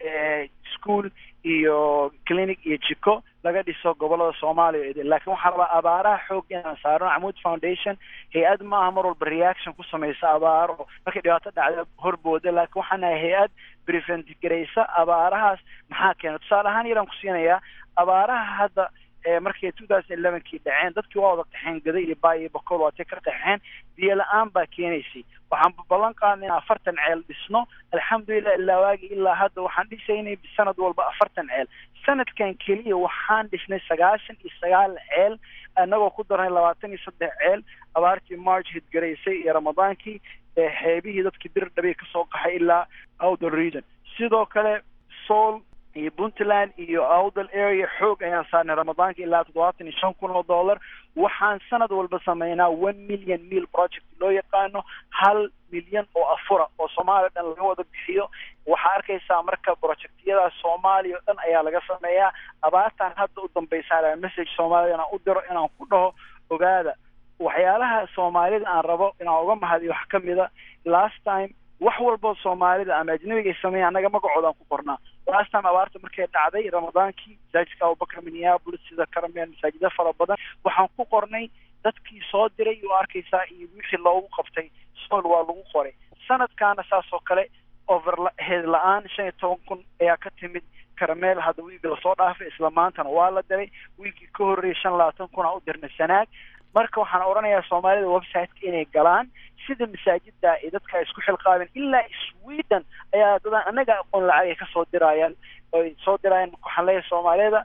Speaker 14: school iyo clinic iyo jiko laga dhiso gobolada soomaaliya idin laakiin waxaan rabaa abaaraha xoog inaan saarno camuud foundation hay-ad maaha mar walba reaction ku samaysa abaaro markay dhibaato dhacda horbooda laakiin waxaan nahay hay-ad prevent garaysa abaarahaas maxaa keena tusaale ahaan yaraan ku siinayaa abaaraha hadda markay two thousand elevenkii dhaceen dadkii waa wada qaxeen gada iyo baa iyo boqol waatay ka qaxeen biyo la-aan baa keenaysay waxaan ballan qaadnay in afartan ceel dhisno alxamdulilah ilaa waagi ilaa hadda waxaan dhisaynay sanad walba afartan ceel sanadkan keliya waxaan dhisnay sagaashan iyo sagaal ceel annagoo ku darnay labaatan iyo saddex ceel abaartii march hidgaraysay iyo ramadaankii xeebihii dadkii bir dhabiy kasoo qaxay ilaa outer region sidoo kale soul iyo puntland iyo outdal area xoog ayaan saarnay ramadaanka ilaa toddobaatan iyo shan kun oo dollar waxaan sanad walba sameynaa one million meal project loo yaqaano hal milyan oo afura oo soomaaliya o dhan laga wada bixiyo waxaa arkaysaa marka projectyadaas soomaaliya o dhan ayaa laga sameeyaa abaartan hadda u dambaysaa message soomaalida inaan u diro inaan ku dhaho ogaada waxyaalaha soomaalida aan rabo inaan uga mahadiyo wax ka mida last time wax walbo soomaalida ama ajnabiga ay sameeya annaga magacoodaan ku qornaa last time abaarta markay dhacday ramadaankii masaajidka abubakar minneapolis sida karameel masaajida fara badan waxaan ku qornay dadkii soo diray oo arkaysaa iyo wixii loogu qabtay sool waa lagu qoray sanadkaana saas oo kale overhead la-aan shan iyo toban kun ayaa ka timid karameel hadda wiigi lasoo dhaafay isla maantana waa la diray wiigii ka horreeyay shan labaatan kun aan u dirnay sanaag marka waxaan odhanayaa soomaalida websiteka inay galaan sida masaajida ay dadka isku xilqaabeen ilaa sweden ayaa dadan annaga aqoon lacag ay kasoo dirayaan oy soo dirayaan marka waxaan leeyahay soomaalida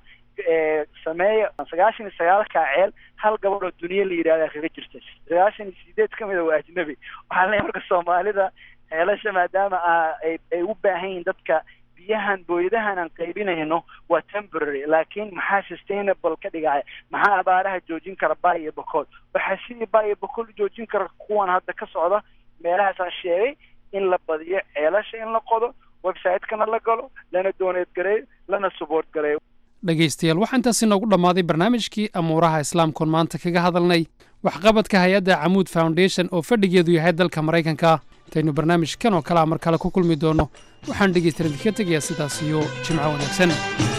Speaker 14: sameeya sagaashan iyo sagaalkaa ceel hal gabadh oo duniya la yidhahda kaga jirta sagaashan iyo sideed ka mida waa ajnabi waxaan leeyahay marka soomaalida ceelasha maadaama ay ay u baahan yihiin dadka biyahan booyadahan aan qaybinayno waa temporary laakiin maxaa sustainable ka dhigaya maxaa abaaraha joojin kara bay iyo bokool waxaa sidii bay iyo bokool u joojin kara kuwan hadda ka socda meelahaasaan sheegay in la badiyo ceelasha in la qodo website-kana la galo lana dooneed gareeyo lana support gareeyo
Speaker 13: dhegaystayaal waxaa intaasi noogu dhammaaday barnaamijkii amuuraha islaamkoon maanta kaga hadalnay waxqabadka hay-adda camuud foundation oo fadhigeedu yahay dalka maraykanka intaynu barnaamijkan oo kale a mar kale ku kulmi doonno waxaan dhegaystayaal idinka tegayaa sidaas iyo jimco wanaagsan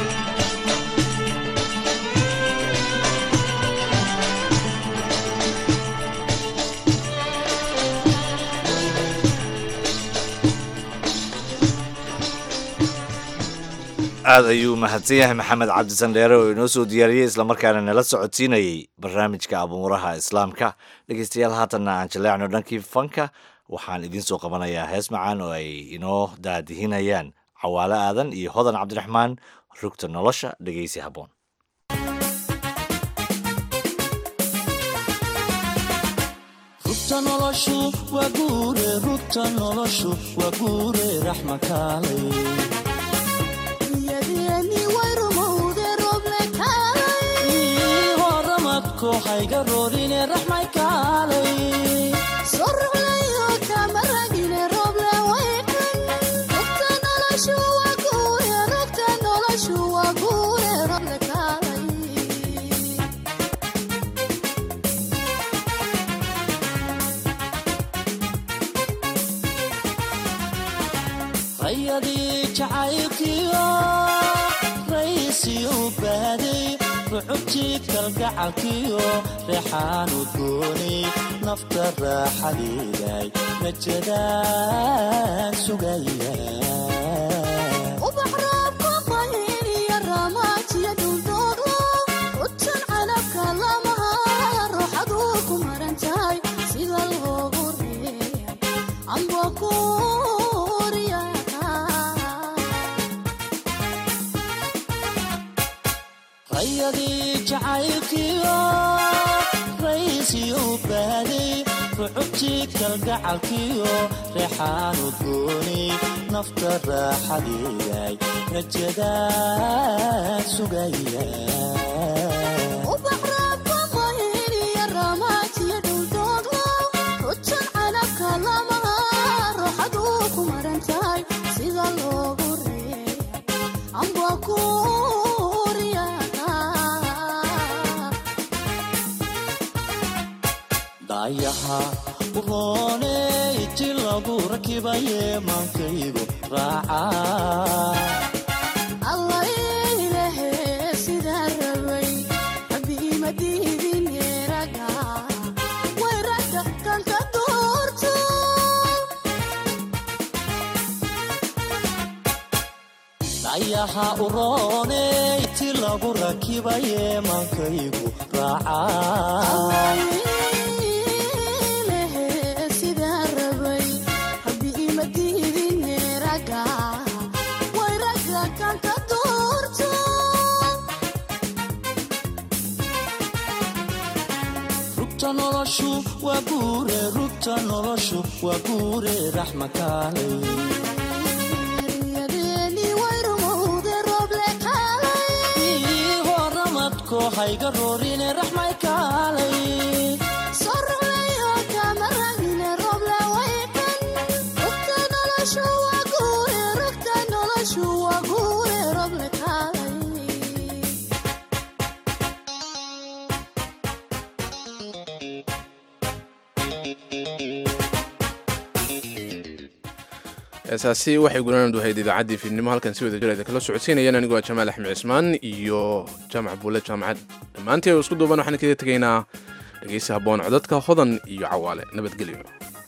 Speaker 1: aad ayuu mahadsan yahay maxamed cabdisan dheere oo inoo soo diyaariyey islamarkaana nala socodsiinayey barnaamijka abuuraha islaamka dhegeystayaal haatanna aan jaleecno dhankii fanka waxaan idiin soo qabanayaa hees macaan oo ay inoo daadihinayaan cawaale aadan iyo hodan cabdiraxmaan rugta nolosha dhegeysi habboon
Speaker 15: rugta noloshu waa guure rugta noloshu waa guure raxmakaalay horamadko hayga roorine raxmay kaalay rayadii jacaylkiyo raysiyu baaday rucubtii kalgacalkiyo reexaanu gooni nafta raaxadeeday rajadaan sugaya rayadii jacaylkiyo raysiyu baaday rucubtii kalgacalkiyo reexaanu gooni nafta raaxadeeday rajadaan sugaya dayaha urooney ti lagu rakibaye maankaygu raaca dayaha urooney ti lagu rakibaye maankaygu raaca rugta noloshu waa guure rugta noloshu waa guure raxmakaalay horamadko hayga roorine raxmay kaalay
Speaker 2: heesaasi waxay gulanaan duhayd idaacaddii fiidnimo halkan si wada jir kala socodsiinayaan anigu waa jamaal axmed cismaan iyo jaamac buule jaamacad dhammaantii oo isku duuban waxaan kaga tegaynaa dhegeysi habboon codadka hodan iyo cawaale nabadgelyo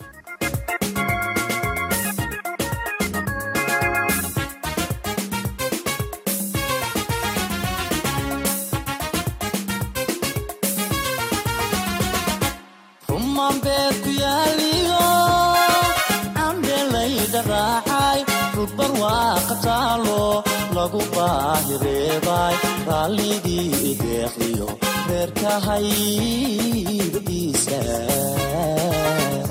Speaker 15: rumaan beer ku yaaliyo andhelayda raacay rudbar waa qataalo lagu baahireebay raalligii ideeqdiyo reerkahaybadiisa